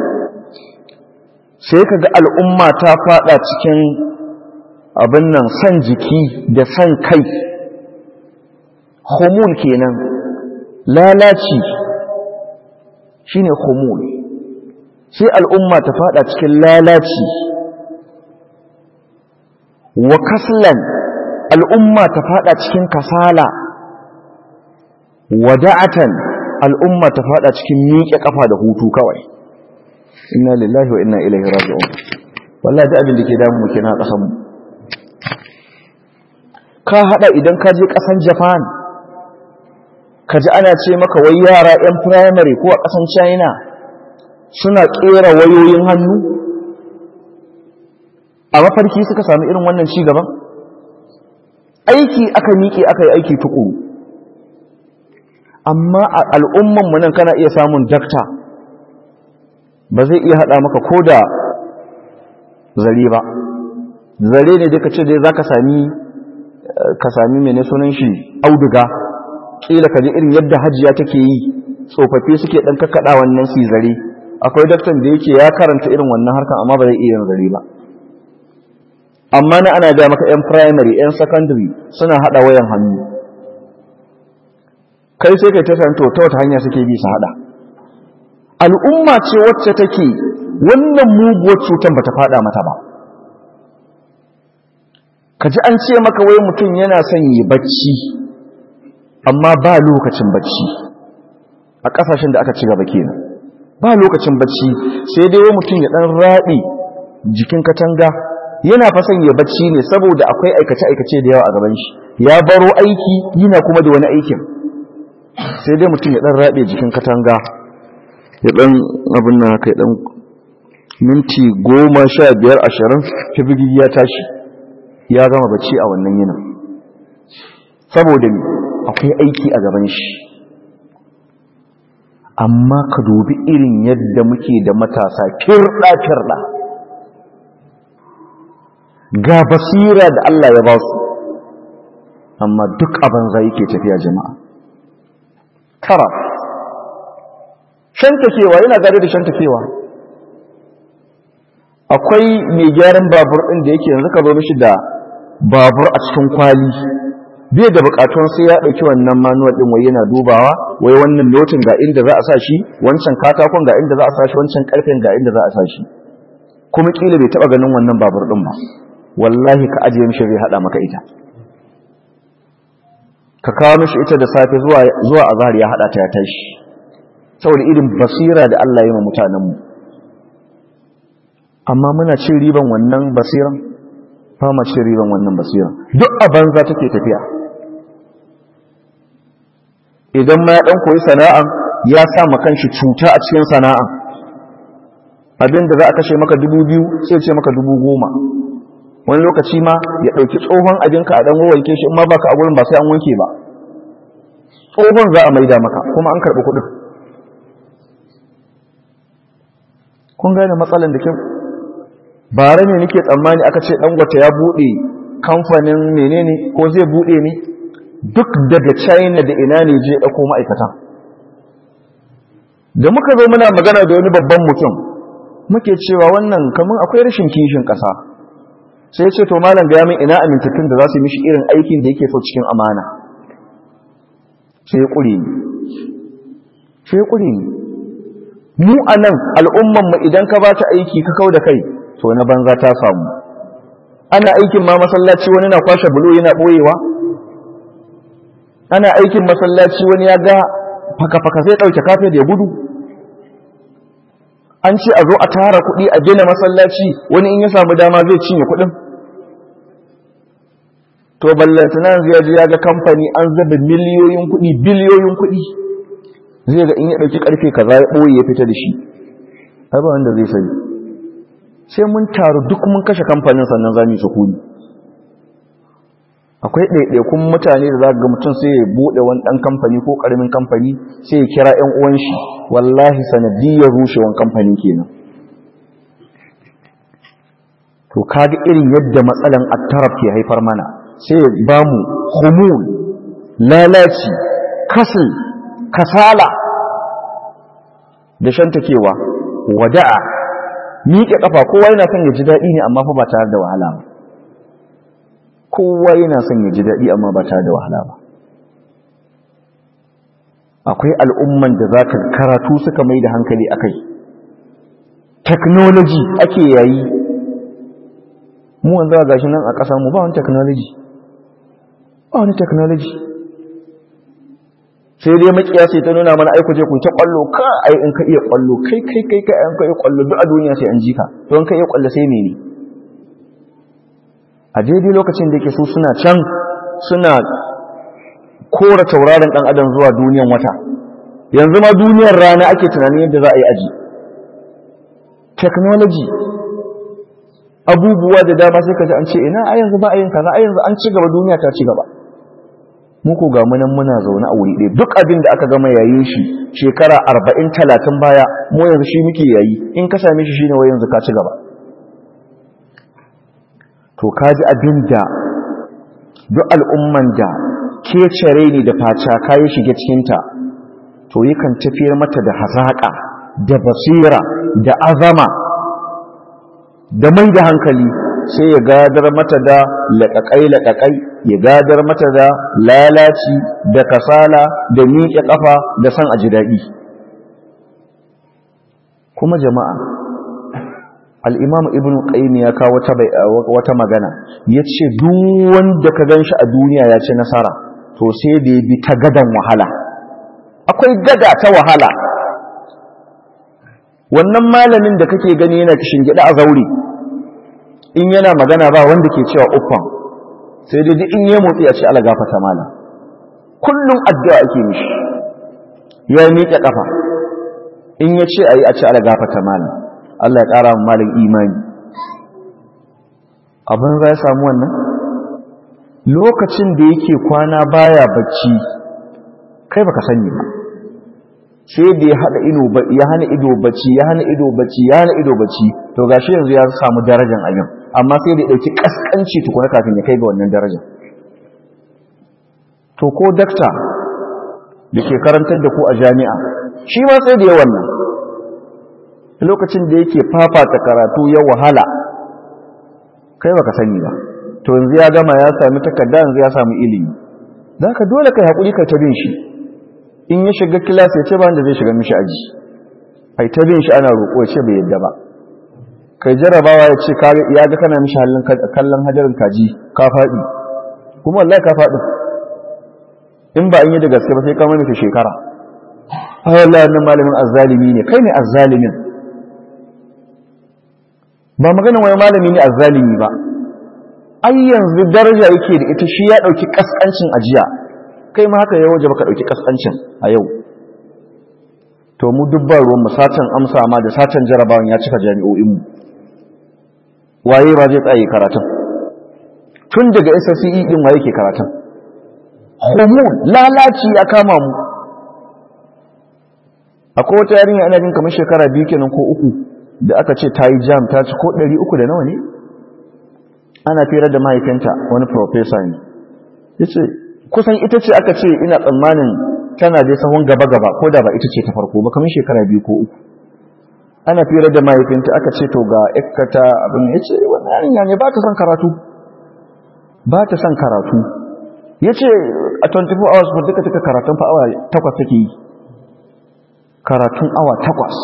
sai kaga al'umma ta fada cikin abin nan san jiki da san kai khumul kenan lalaci shine khumul sai al'umma ta fada cikin lalaci wa kaslan al'umma ta fada cikin kasala wada'atan al'umma ta fada cikin miƙe kafa da hutu kawai inna lillahi wa inna ilaihi raji'un wallahi da abin da ke damu muke na kasan mu ka hada idan ka je kasan Japan ka ji ana ce maka wai yara yan primary ko a kasan China suna kera wayoyin hannu a mafarki suka sami irin wannan ci gaban aiki aka miƙe aka yi aiki tukuru amma a al'ummanmu nan kana iya samun dakta ba zai iya haɗa maka ko da zare ba zare ne duka ce dai za ka sami ka sami mene sunan shi auduga ƙila ka ji irin yadda hajiya take yi tsofaffi suke ɗan kakkaɗa wannan su zare akwai daktan da yake ya karanta irin wannan harkan amma ba zai iya yin zare ba amma na ana ga maka 'yan primary 'yan secondary suna haɗa wayan hannu kai sai kai ta santo ta wata hanya suke bi su haɗa al'umma ce wacce take wannan muguwar cutar bata faɗa mata ba ka ji an ce maka wai mutum yana son yi bacci amma ba lokacin bacci a ƙasashen da aka ci gaba kenan ba lokacin bacci sai dai wai mutum ya ɗan raɗe jikin katanga yana fasan ya bacci ne saboda akwai aikace-aikace da yawa a gaban shi ya baro aiki yana kuma da wani aikin sai dai mutum ya dan rabe jikin katanga ya dan abin nan haka ya dan minti goma sha biyar ashirin fibigi ya tashi ya gama bacci a wannan yinin saboda akwai aiki a gaban shi amma ka dubi irin yadda muke da matasa firɗa-firɗa ga basira da Allah ya ba su amma duk abin zai yake tafiya jama'a tara shantakewa yana gare da shantakewa akwai mai gyaran babur ɗin da yake yanzu ka zo mishi da babur a cikin kwali bai da bukatun sai ya ɗauki wannan manuwal ɗin wai yana dubawa wai wannan notin ga inda za a sa shi wancan katakon ga inda za a sa shi wancan ƙarfen ga inda za a sa shi kuma ƙila bai taɓa ganin wannan babur ɗin ba wallahi ka ajiye mishi zai haɗa maka ita ka kawo mishi ita da safe zuwa zuwa azhar ya haɗa ta ya tashi saboda irin basira da Allah ya yi wa mutanenmu amma muna cin riban wannan basiran ba ma cin riban wannan basiran duk a banza take tafiya idan ma ya dan koyi sana'a ya sa ma kanshi cuta a cikin sana'a abin da za a kashe maka dubu biyu sai ce maka dubu goma wani lokaci ma ya ɗauki tsohon abinka a ɗan wanke shi in ma baka a gurin ba sai an wanke ba tsohon za a maida maka kuma an karɓi kuɗin kun gane matsalan da kyau bare ne nake tsammani aka ce dangote ya buɗe kamfanin menene ko zai buɗe ne duk daga china da ina ne je ɗauko ma'aikata da muka zo muna magana da wani babban mutum muke cewa wannan kamar akwai rashin kishin ƙasa sai ce to malam ga min ina amintattun da za su mishi irin aikin da yake so cikin amana sai ya ƙure ni sai ya ƙure ni mu a nan al'ummanmu idan ka ba ta aiki ka kau da kai to na banza ta samu ana aikin ma masallaci wani na kwashe bulo yana ɓoyewa ana aikin masallaci wani ya ga faka-faka zai ɗauke kafe da ya gudu an ce a zo a tara kuɗi a gina masallaci wani in ya samu dama zai cinye kuɗin to ballantana ya ji ya ga kamfani an zaba miliyoyin kuɗi biliyoyin kuɗi zai ga in ya ɗauki ƙarfe kaza ya ɓoye ya fita da shi ba wanda zai sani sai mun taru duk mun kashe kamfanin sannan za mu yi sukuni akwai ɗaiɗaikun mutane da za ga mutum sai ya buɗe wani ɗan kamfani ko ƙaramin kamfani sai ya kira ‘yan uwan shi wallahi sanadiyar rushewan kamfani kenan to kaga irin yadda matsalan attaraf ke haifar mana sai ya ba mu humul lalaci kasal kasala da shantakewa wada'a miƙe ƙafa kowa yana son ya ji daɗi ne amma fa ba tare da wahala ba kowa yana son ya ji daɗi amma ba tare da wahala ba akwai al'umman da za ka karatu suka mai da hankali a kai technology ake yayi mu wanzu a gashi nan a ƙasa mu ba wani technology ba wani technology sai dai makiya sai ta nuna mana aiko je ku ta kwallo ka ai in ka iya kwallo kai kai kai kai an ka iya kwallo duk a duniya sai an ji ka to in ka iya kwallo sai mene a daidai lokacin da yake su suna can suna kora tauraron dan adam zuwa duniyan wata yanzu ma duniyar rana ake tunanin yadda za a yi aji technology abubuwa da dama sai ka ji an ce ina a yanzu ba a yin kaza a yanzu an ci gaba duniya ta ci gaba muku ga munan muna zaune a wuri ɗaya duk abin da aka gama yayin shi shekara arba'in talatin baya mu yanzu shi muke yayi in ka same shi shine wai yanzu ka ci gaba to ka ji abin da duk al'umman da kecere ne da faca kayi shige cikinta to yakan tafiyar mata da hazaƙa da basira da azama da mai da hankali sai ya gadar mata da laƙaƙai-laƙaƙai ya gadar mata da lalaci da kasala da miƙe ƙafa da san a ji daɗi kuma jama'a al'imamu ibn qayyim ya kawo wata magana ya ce duk wanda ka gan shi a duniya ya ce nasara to sai da ya bi ta gadan wahala akwai gada ta wahala wannan malamin da kake gani yana kishin gida a zaure in yana magana ba wanda ke cewa uffan sai dai duk in yi motsi a ce ala gafata malam kullum addu'a ake mishi ya miƙe ƙafa in ya ce a yi a ce ala gafata malam Allah ya ƙara malin imani abin za ya samu wannan lokacin da yake kwana baya bacci kai baka sani ba sai da ya hada ido ya hana ido bacci ya hana ido bacci ya hana ido bacci to gashi yanzu ya samu darajar abin amma sai da ya dauki kaskanci tukuna kafin ya kai ga wannan darajar to ko dakta da ke karantar da ku a jami'a shi ma sai da ya wannan lokacin da yake fafata karatu ya wahala kai baka sani ba to yanzu ya gama ya sami takarda yanzu ya samu ilimi zaka dole kai hakuri kai ta bin shi in ya shiga kilas ya ce ba wanda zai shiga mishi aji ai ta bin shi ana roƙo ya ce bai yadda ba kai jarabawa ya ce ya ga kana mishi halin kallon hajarin kaji ka faɗi kuma wallahi ka faɗi in ba an yi da gaske ba sai ka mai shekara ai wallahi wannan malamin azzalimi ne kai ne azzalimin ba magana wani malami ne azzalimi ba ai yanzu daraja yake da ita shi ya dauki kaskancin ajiya kai ma haka ya waje baka dauki kaskancin a yau to mu dubban ruwan mu satan amsa ma da satan jarabawan ya cika jami'o'inmu waye ba zai tsaye karatun tun daga SSCE din waye ke karatun hormone lalaci ya kama mu akwai wata yarinya ana jin kamar shekara biyu kenan ko uku da aka ce ta yi jam ta ci ko ɗari uku da nawa ne ana firar da mahaifinta wani profesa ne ya ce kusan ita ce aka ce ina tsammanin tana dai sahun gaba-gaba ko da ba ita ce ta farko ba kamar shekara biyu ko uku ana firar da mahaifinta aka ce to ga ikkata abin ya ce wani yarinya ne ba ta son karatu ba ta son karatu ya ce a 24 hours ba duka duka karatun fa awa takwas take yi karatun awa takwas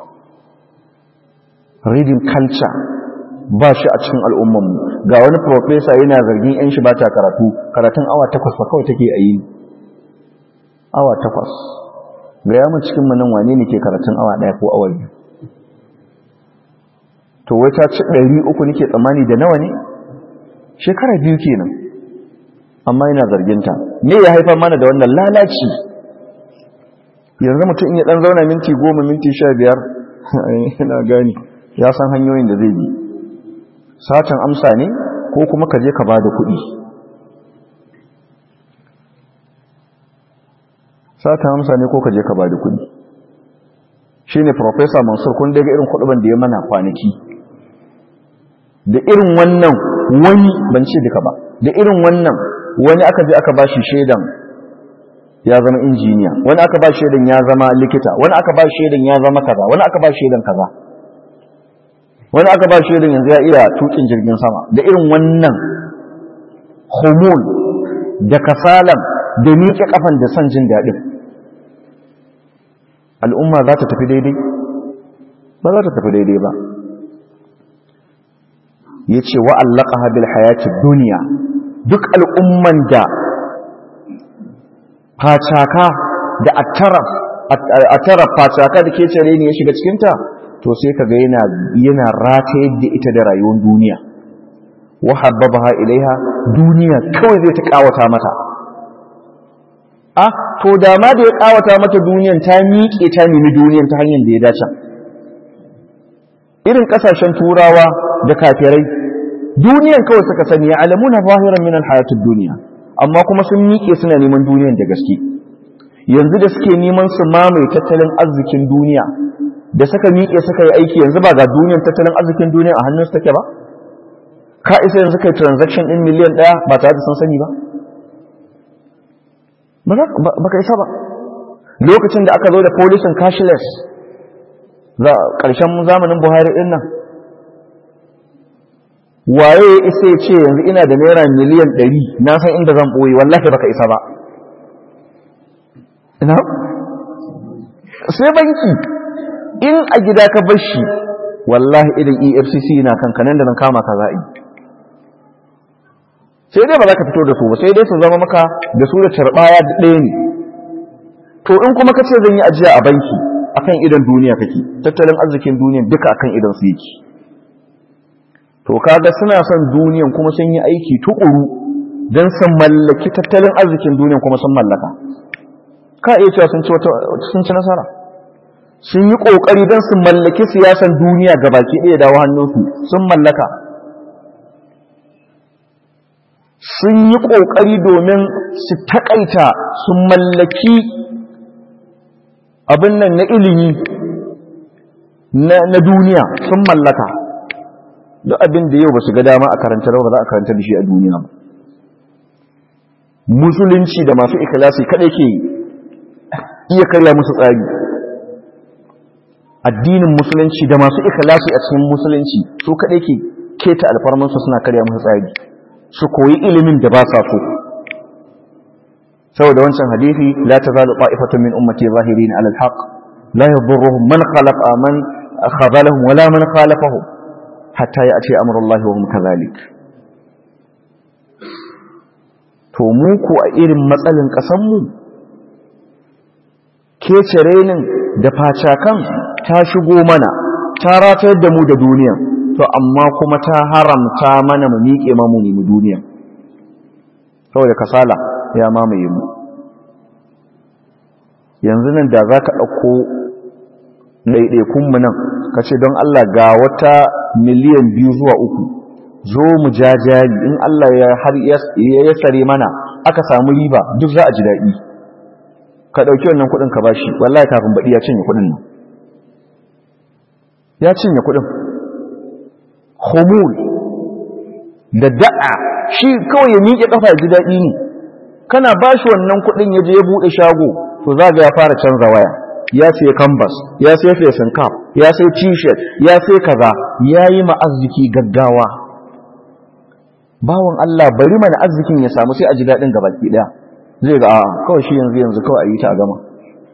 reading culture ba shi a cikin al'ummanmu ga wani profesa yana zargin 'yan shi ba ta karatu karatun awa takwas ba kawai take a yi awa takwas ga yamun cikin manan wane ne ke karatun awa ɗaya ko awa biyu to wai ta ci ɗari uku nake tsammani da nawa ne shekara biyu kenan amma yana zarginta me ya haifar mana da wannan lalaci yanzu mutum in ya ɗan zauna minti goma minti sha biyar yana gani ya san hanyoyin da zai bi satan amsa ne ko kuma ka je ka ba da kuɗi satan amsa ne ko ka je ka ba da kuɗi shi ne Profesa Mansur kun daga irin kuɗuban da ya mana kwanaki da irin wannan wani ban ce duka ba da irin wannan wani aka je aka ba shi shaidan ya zama injiniya wani aka ba shaidan ya zama likita wani aka ba shaidan ya zama kaza wani aka ba shaidan kaza wani aka ba shaidan yanzu ya iya tukin jirgin sama da irin wannan hormone da kasalan da miƙe kafan da son jin daɗin al'umma za ta tafi daidai ba za ta tafi daidai ba ya ce wa'allaka habil hayati duniya duk al'umman da facaka da attaraf facaka da ke cire ne ya shiga cikinta to sai ka ga yana rata yadda ita da rayuwar duniya wahabbabaha ilaiha duniya kawai zai ta kawata mata a to da ma da ya kawata mata duniyan ta miƙe ta nemi duniyan ta hanyar da ya dace irin kasashen turawa da kafirai duniyan kawai suka sani ya alamuna zahiran min alhayatid duniya amma kuma sun miƙe suna neman duniyan da gaske yanzu da suke neman su mamaye tattalin arzikin duniya da suka miƙe suka yi aiki yanzu ba ga duniyan tattalin arzikin duniya a hannun su take ba ka isa yanzu kai transaction din miliyan ɗaya ba tare da sun sani ba ba ka isa ba lokacin da aka zo da policing cashless za ƙarshen zamanin buhari ɗin nan waye ya isa ya ce yanzu ina da naira miliyan ɗari na san inda zan ɓoye wallahi baka isa ba ina sai banki in a gida ka bar shi wallahi idan efcc na kankanan da nan kama ka za'i sai dai ba za ka fito da su ba sai dai su zama maka da su da tarbaya ɗaya ne to in kuma ka ce zan yi ajiya a banki akan idan duniya kake tattalin arzikin duniya duka akan idan su yake to kaga suna son duniyan kuma sun yi aiki tukuru don su mallaki tattalin arzikin duniyan kuma sun mallaka ka iya cewa sun ci wata sun ci nasara sun yi kokari don su mallaki siyasan duniya gabaki ɗaya dawo hannunsu sun mallaka sun yi kokari domin su takaita su mallaki abin nan na ilimi na duniya sun mallaka duk abin da yau ba su ga dama a karanta ba za a karanta da shi a duniya ba musulunci da masu ikhlasi kadai ke iya karya musu tsari addinin musulunci da masu ikhlasi a cikin musulunci su kadai ke keta alfarmansu suna karya musu tsari su koyi ilimin da ba sa so saboda wancan hadisi la tazalu qa'ifatun min ummati zahirin 'ala al-haq la yadurruhum man khalaqa man khadalahum wala man khalafahum hatta ya ce amurullahi wa kazalik to mu ku a irin matsalin ƙasanmu kece renin da facakan ta shigo mana ta ratayar da mu da duniya to amma kuma ta haramta mana mu miƙe mamu ne mu duniya saboda kasala ya mamaye mu yanzu nan da za ka ɗauko ɗaiɗaikunmu nan ka ce don Allah ga wata miliyan biyu zuwa uku zo mu jajari in Allah ya har ya sare mana aka samu riba duk za a ji daɗi ka ɗauki wannan kuɗin ka bashi wallahi kafin baɗi ya cinye kuɗin nan ya cinye kuɗin homul da da'a shi kawai ya miƙe ƙafa ya ji daɗi ne kana bashi wannan kuɗin ya je ya buɗe shago to za ga ya fara canza waya ya sai canvas ya sai facing cap ya sai t-shirt ya sai kaza ya yi ma'arziki gaggawa bawan Allah bari mana arzikin ya samu sai a ji daɗin gabaki ɗaya zai ga a'a kawai shi yanzu yanzu kawai a yi ta a gama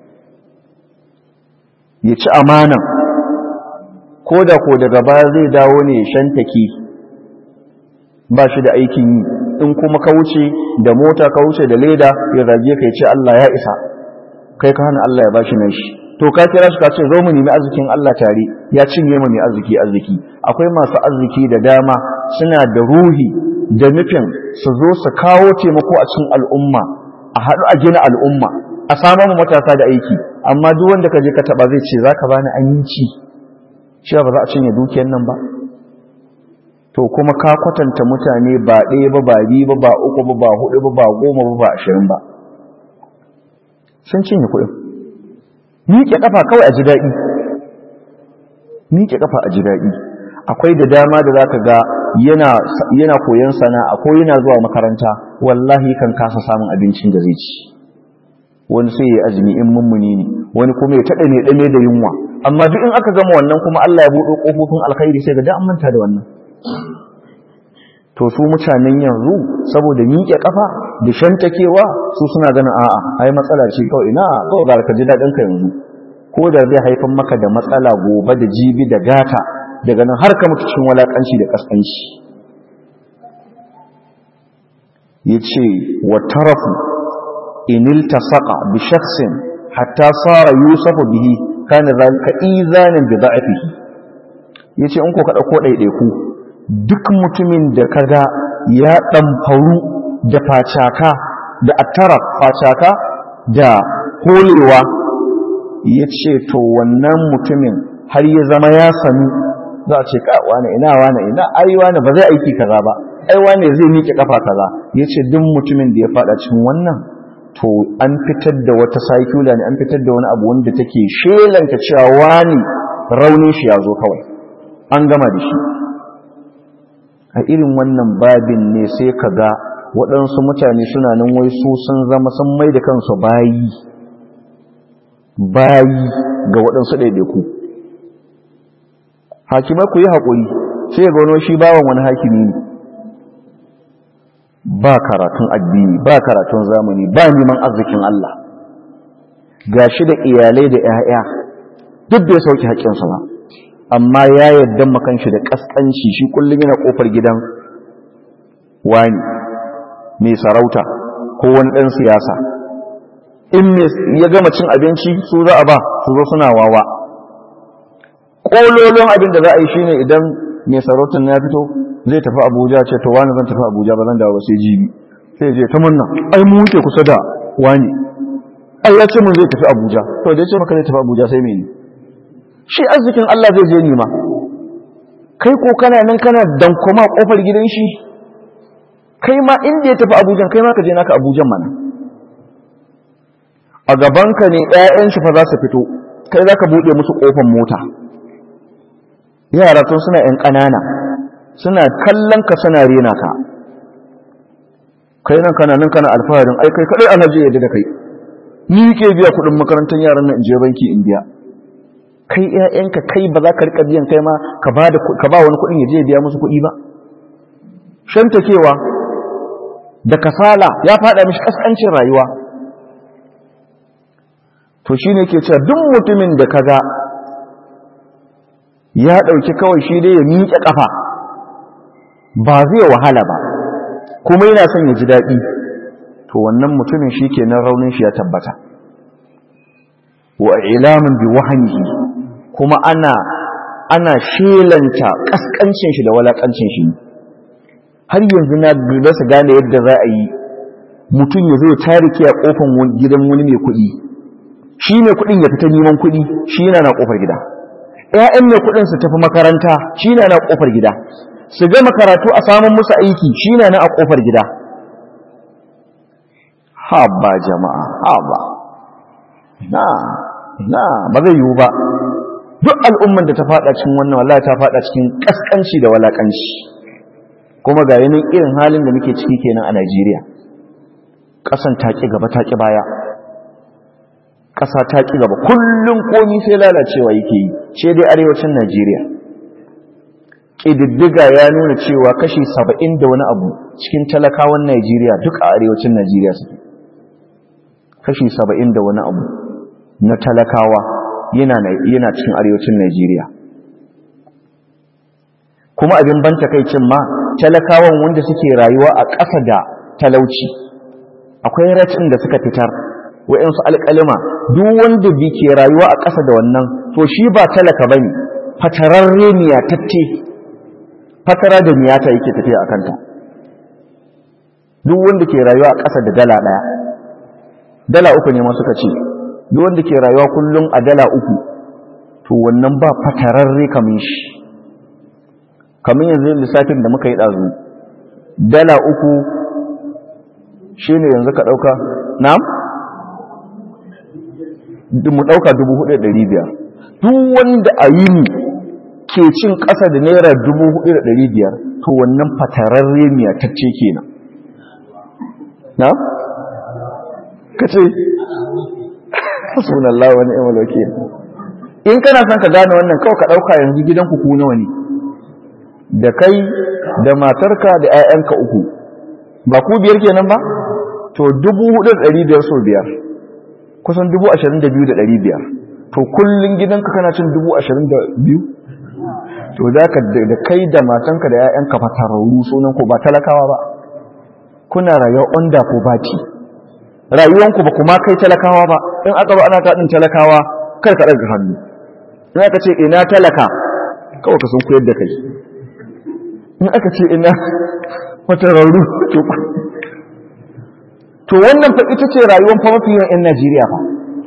ya ci amanan ko da ko daga baya zai dawo ne shantake ba shi da aikin yi in kuma ka wuce da mota ka wuce da leda ya zage ka ya ce Allah ya isa kai ka hana Allah ya bashi nan shi to ka kira shi ka ce zo mu nemi arzikin Allah tare ya cinye mu mai arziki arziki akwai masu arziki da dama suna da ruhi da nufin su zo su kawo taimako a cikin al'umma a haɗu a gina al'umma a samu matasa da aiki amma duk wanda ka je ka taba zai ce zaka bani aminci cewa ba za a cinye dukiyar nan ba to kuma ka kwatanta mutane ba ɗaya ba ba biyu ba ba uku ba ba hudu ba ba goma ba ba ashirin ba sun cinye kuɗin miƙe ƙafa kawai a ji daɗi miƙe ƙafa a ji daɗi akwai da dama da za ka ga yana koyon sana'a ko yana zuwa makaranta wallahi kan kasa samun abincin da zai ci wani sai ya azumi in mummuni ne wani kuma ya taɗa ne ɗame da yunwa amma duk in aka gama wannan kuma Allah ya buɗe ƙofofin alkhairi sai ga da an manta da wannan to su mutanen yanzu saboda miƙe ƙafa da shantakewa su suna ganin a'a ai matsala ce kawai ina kawai ga ka ji daɗin ka yanzu ko da zai haifar maka da matsala gobe da jibi da gata daga nan har ka mutu cikin walakanci da kaskanci yace wa tarafu in iltasaqa bi shakhsin hatta sara yusafu bihi kana zalika izanan bi da'afihi yace in ko ka dauko daidaiku duk mutumin da kaga ya ɗamfaru da facaka da attara facaka da holewa ya ce to wannan mutumin har ya zama ya sami za a ce wane ina wane ina ai wane ba zai aiki kaza ba ai wane zai miƙe kafa kaza ya ce duk mutumin da ya faɗa cikin wannan to an fitar da wata saikula ne an fitar da wani abu wanda take shelanta cewa wani raunin shi ya zo kawai an gama da shi a irin wannan babin ne sai ka ga waɗansu mutane suna nan wai su sun zama sun mai da kansu bayi bayi ga waɗansu ɗaiɗaiku hakimai ku yi haƙuri sai ga wani shi bawan wani hakimi ne ba karatun addini ba karatun zamani ba neman arzikin Allah ga shi da iyalai da 'ya'ya duk da ya sauke haƙƙinsa ba amma ya yadda makan shi da kaskanci shi kullum yana kofar gidan wani mai sarauta ko wani ɗan siyasa in ya gama cin abinci su za a ba su zo suna wawa ƙololon abin da za a yi shine idan mai sarautar na fito zai tafi abuja ce to wani zan tafi abuja ba zan dawo sai jibi sai je ta munna ai mu wuce kusa da wani ai ya ce mun zai tafi abuja to da ya ce maka zai tafi abuja sai mene shi arzikin Allah zai je nima kai ko kana nan kana dankoma kofar gidan shi kai ma inda ya tafi abujan kai ma ka je naka abujan mana a gabanka ne ƴaƴan shi fa za su fito kai za ka buɗe musu kofar mota yara tun suna ƴan ƙanana suna kallon ka suna rena ka kai nan kana nan kana alfaharin ai kai kadai alhaji yadda da kai ni ke biya kuɗin makarantar yaran nan in je banki in biya kai ƴaƴanka kai ba za ka rika biyan kai ma ka ba da ka ba wani kuɗin ya je biya musu kuɗi ba shantakewa da kasala ya faɗa mishi kaskancin rayuwa to shine ke cewa duk mutumin da kaga ya ɗauki kawai shi dai ya miƙe ƙafa ba zai wahala ba kuma yana son ya ji daɗi to wannan mutumin shi kenan raunin shi ya tabbata wa ilamin bi wahanihi kuma ana ana shelanta kaskancin shi da walakancin shi har yanzu na rasa gane yadda za a yi mutum ya zo tarike a kofan gidan wani mai kuɗi shi ne kuɗin ya fita neman kuɗi shi yana na ƙofar gida ‘ya'yan mai kuɗin su tafi makaranta shi na na ƙofar gida su gama karatu a samun musu aiki shi na na a ƙofar gida haba jama'a haba na na ba zai yiwu ba duk al'umman da ta fada cikin wannan wallahi ta fada cikin kaskanci da walakanci kuma ga yanin irin halin da muke ciki kenan a Najeriya ƙasan ta ki gaba ta ki baya ƙasa ta ki gaba kullum komi sai lalacewa yake yi ce dai arewacin Najeriya ƙididdiga ya nuna cewa kashi saba'in da wani abu cikin talakawan Najeriya duk a arewacin Najeriya suke kashi saba'in da wani abu na talakawa yana cikin arewacin Najeriya kuma abin ban takaicin ma talakawan wanda suke rayuwa a ƙasa da talauci akwai ratin da suka fitar wa'yansu alƙalima duk wanda bi ke rayuwa a ƙasa da wannan to shi ba talaka ba ne fatararre miyatacce fatara da miyata yake tafiya a kanta duk wanda ke rayuwa a ƙasa da dala ɗaya dala uku ne ma suka ce duk wanda ke rayuwa kullum a dala uku to wannan ba fatararre kamin shi kamin yanzu lissafin da muka yi ɗazu dala uku shi ne yanzu ka ɗauka na? mu ɗauka dubu hudu da ɗari biyar duk wanda a yi ni ke cin ƙasa da naira dubu hudu da ɗari biyar to wannan fatararre miyatacce kenan na? ka ce sunallah wani imal wakil in kana son ka gane wannan kawai ka dauka yanzu gidanku ku nawa ne da kai da matarka da 'ya'yanka uku ba ku biyar kenan ba to 4500 so biyar kusan 22500 to kullun gidanka kana cin 22 to da ka da kai da matanka da 'ya'yanka fatararru sunan ku ba talakawa ba kuna rayuwa onda ko baki rayuwanku ba kuma kai talakawa ba in aka ba ana taɗin talakawa kar ka ɗaga hannu in aka ce ina talaka kawai ka sun koyar da kai in aka ce ina matararru to wannan fa ita ce rayuwan fa mafi yawan 'yan najeriya fa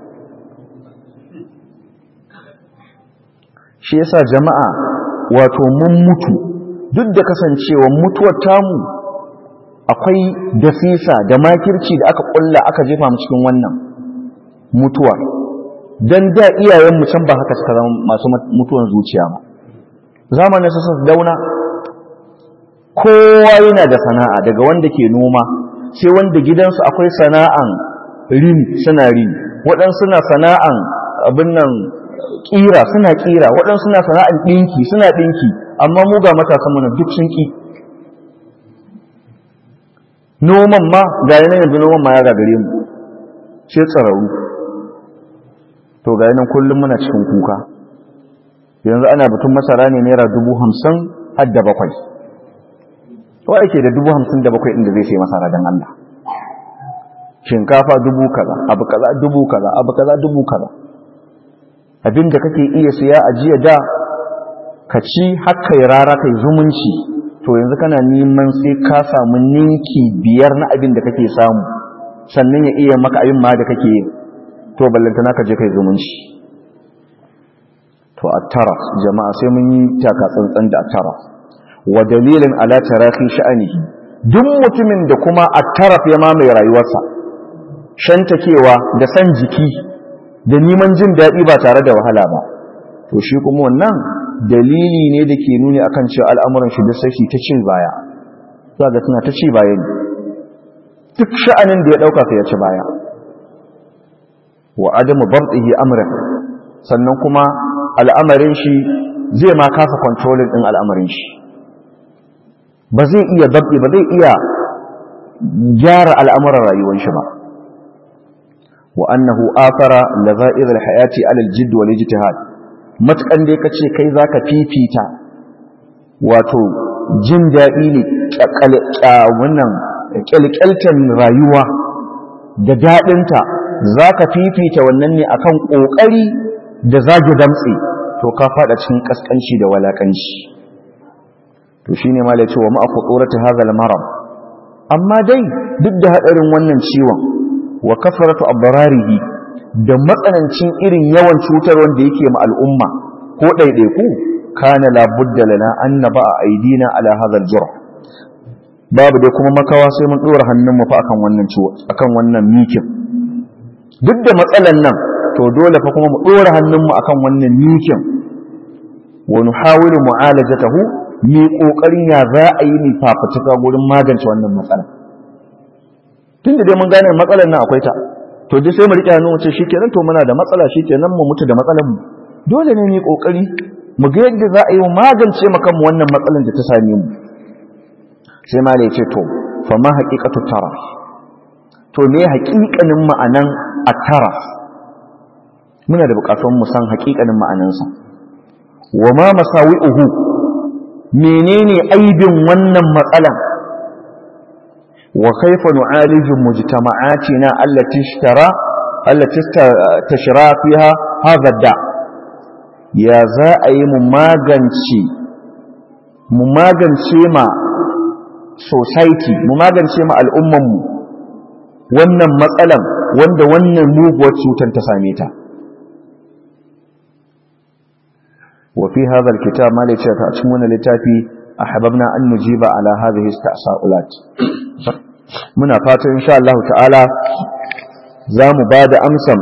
shi yasa jama'a wato mun mutu duk da kasancewa mutuwar tamu akwai dasisa da makirci da aka kulla aka jefa mu cikin wannan mutuwa dan da iyayen mu can ba haka suka zama masu mutuwan zuciya ba zamanin su dauna kowa yana da sana'a daga wanda ke noma sai wanda gidansu akwai sana'an rini suna rini waɗansu suna sana'an abin nan ƙira suna ƙira waɗansu suna sana'an ɗinki suna ɗinki amma mu ga matasan mana duk sun ƙi noman ma ga yanar yanzu noman ma ya gagare mu sai tsararru to ga yanar kullum muna cikin kuka yanzu ana batun masara ne naira dubu hamsin har da bakwai wa ake da dubu hamsin da bakwai inda zai sai masara don Allah shinkafa dubu kaza abu kaza dubu kaza abu kaza dubu kaza abinda kake iya siya a jiya da ka ci haka ya rara kai zumunci to yanzu kana neman sai ka samu ninki biyar na abin da kake samu sannan ya iya maka abin ma da kake yi to ballantana ka je kai zumunci to attara jama'a sai mun yi taka tsantsan da attara wa dalilin ala tarafi sha'anihi duk mutumin da kuma attaraf ya mamaye rayuwarsa shantakewa da san jiki da neman jin daɗi ba tare da wahala ba to shi kuma wannan dalili ne da ke nuni akan cewa al'amuran shi da sai ta ci baya za ga suna ta ci baya ne duk sha'anin da ya ɗauka sai ya ci baya wa adamu bardihi amran sannan kuma al'amarin shi zai ma kasa kontrolin ɗin al'amarin shi ba zai iya dabbi ba zai iya gyara al'amuran rayuwar shi ba wa annahu afara laza'ir al-hayati ala al-jidd wal ijtihad matukan dai kace kai zaka fifita wato jin daɗi ne wannan kyalkyaltan rayuwa da daɗinta zaka fifita wannan ne akan ƙoƙari da zagi damtse to ka fada cikin kaskanci da walakanci to shine ma la cewa ma aqurati hadha al-marad amma dai duk da hadarin wannan ciwon wa kasratu abrarihi da matsanancin irin yawan cutar wanda yake ma al'umma ko ɗaiɗaiku kana labudda lana an na ba a aidina ala hadal jura babu dai kuma makawa sai mun ɗora hannunmu fa akan wannan ciwo akan wannan mikin duk da matsalan nan to dole fa kuma mu ɗora hannunmu akan wannan mikin wa nuhawilu mu'alajatahu mi kokarin ya za a yi ni fafutuka gurin magance wannan matsala tunda dai mun gane matsalar nan akwai ta to dai sai mu rike hannu mu ce shikenan to muna da matsala shikenan mu mutu da matsalar mu dole ne mu kokari mu ga yadda za a yi magance maka mu wannan matsalar da ta same mu sai ma ce to fa ma haqiqatu taraf to me haƙiƙanin ma'anan at-taraf muna da buƙatun mu san haƙiƙanin ma'anansa wa ma masawi'uhu menene aibin wannan matsalan wa kaifa nu'aliju mujtama'atina allati ishtara allati tashra fiha hadha da ya za a yi mu magance mu magance ma society mu magance ma al'umman mu wannan matsalan wanda wannan muguwar cutar ta same ta وفي هذا الكتاب ما ليش تأتمون لتافي أحببنا أن نجيب على هذه التساؤلات muna fatan insha Allah ta'ala za mu ba da amsan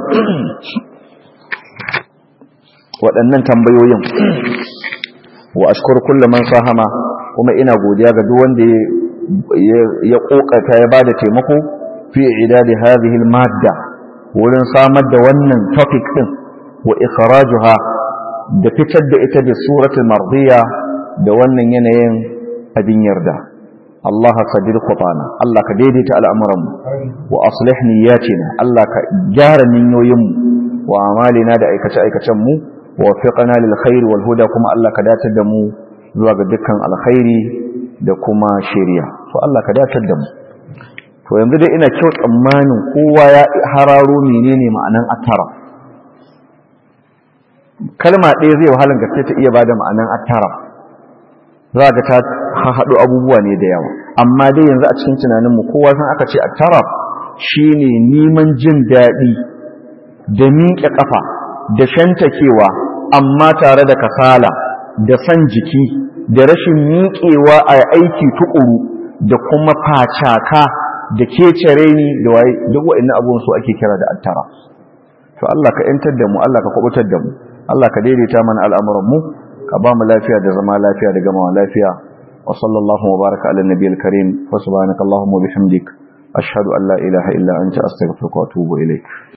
waɗannan tambayoyin wa ashkur kullu man sahama kuma ina godiya ga duk wanda ya kokata ya bada taimako fi idadi hadhihi al-madda wurin samar da wannan topic din wa ikhrajuha da fitar da ita da suratul mardiya da wannan yanayin abin yarda Allah sadir qutana Allah ka daidaita al'amuran mu wa aslih niyyatina Allah ka gyara niyoyin mu wa amalina da aikace aikacen mu wa fiqna lil khair wal huda kuma Allah ka datar da mu zuwa ga dukkan alkhairi da kuma shari'a to Allah ka datar da mu to yanzu dai ina kyau tsammanin kowa ya hararo menene ma'anan atara kalma ɗaya zai wahalar gaske ta iya bada ma'anan attara za ga ta haɗu abubuwa ne da yawa amma dai yanzu a cikin tunaninmu kowa san aka ce attara shine neman jin daɗi da miƙe ƙafa da shantakewa amma tare da kasala da san jiki da rashin miƙewa a aiki tuƙuru da kuma facaka da kecere ni da waye duk waɗannan abubuwan su ake kira da attara to Allah ka 'yantar da mu Allah ka kubutar da mu Allah ka daidaita mana al'amuranmu ka ba mu lafiya da zama lafiya da gama lafiya wa sallallahu wa baraka ala nabiyil karim wa subhanaka allahumma bihamdik ashhadu an la ilaha illa anta astaghfiruka wa atubu ilaik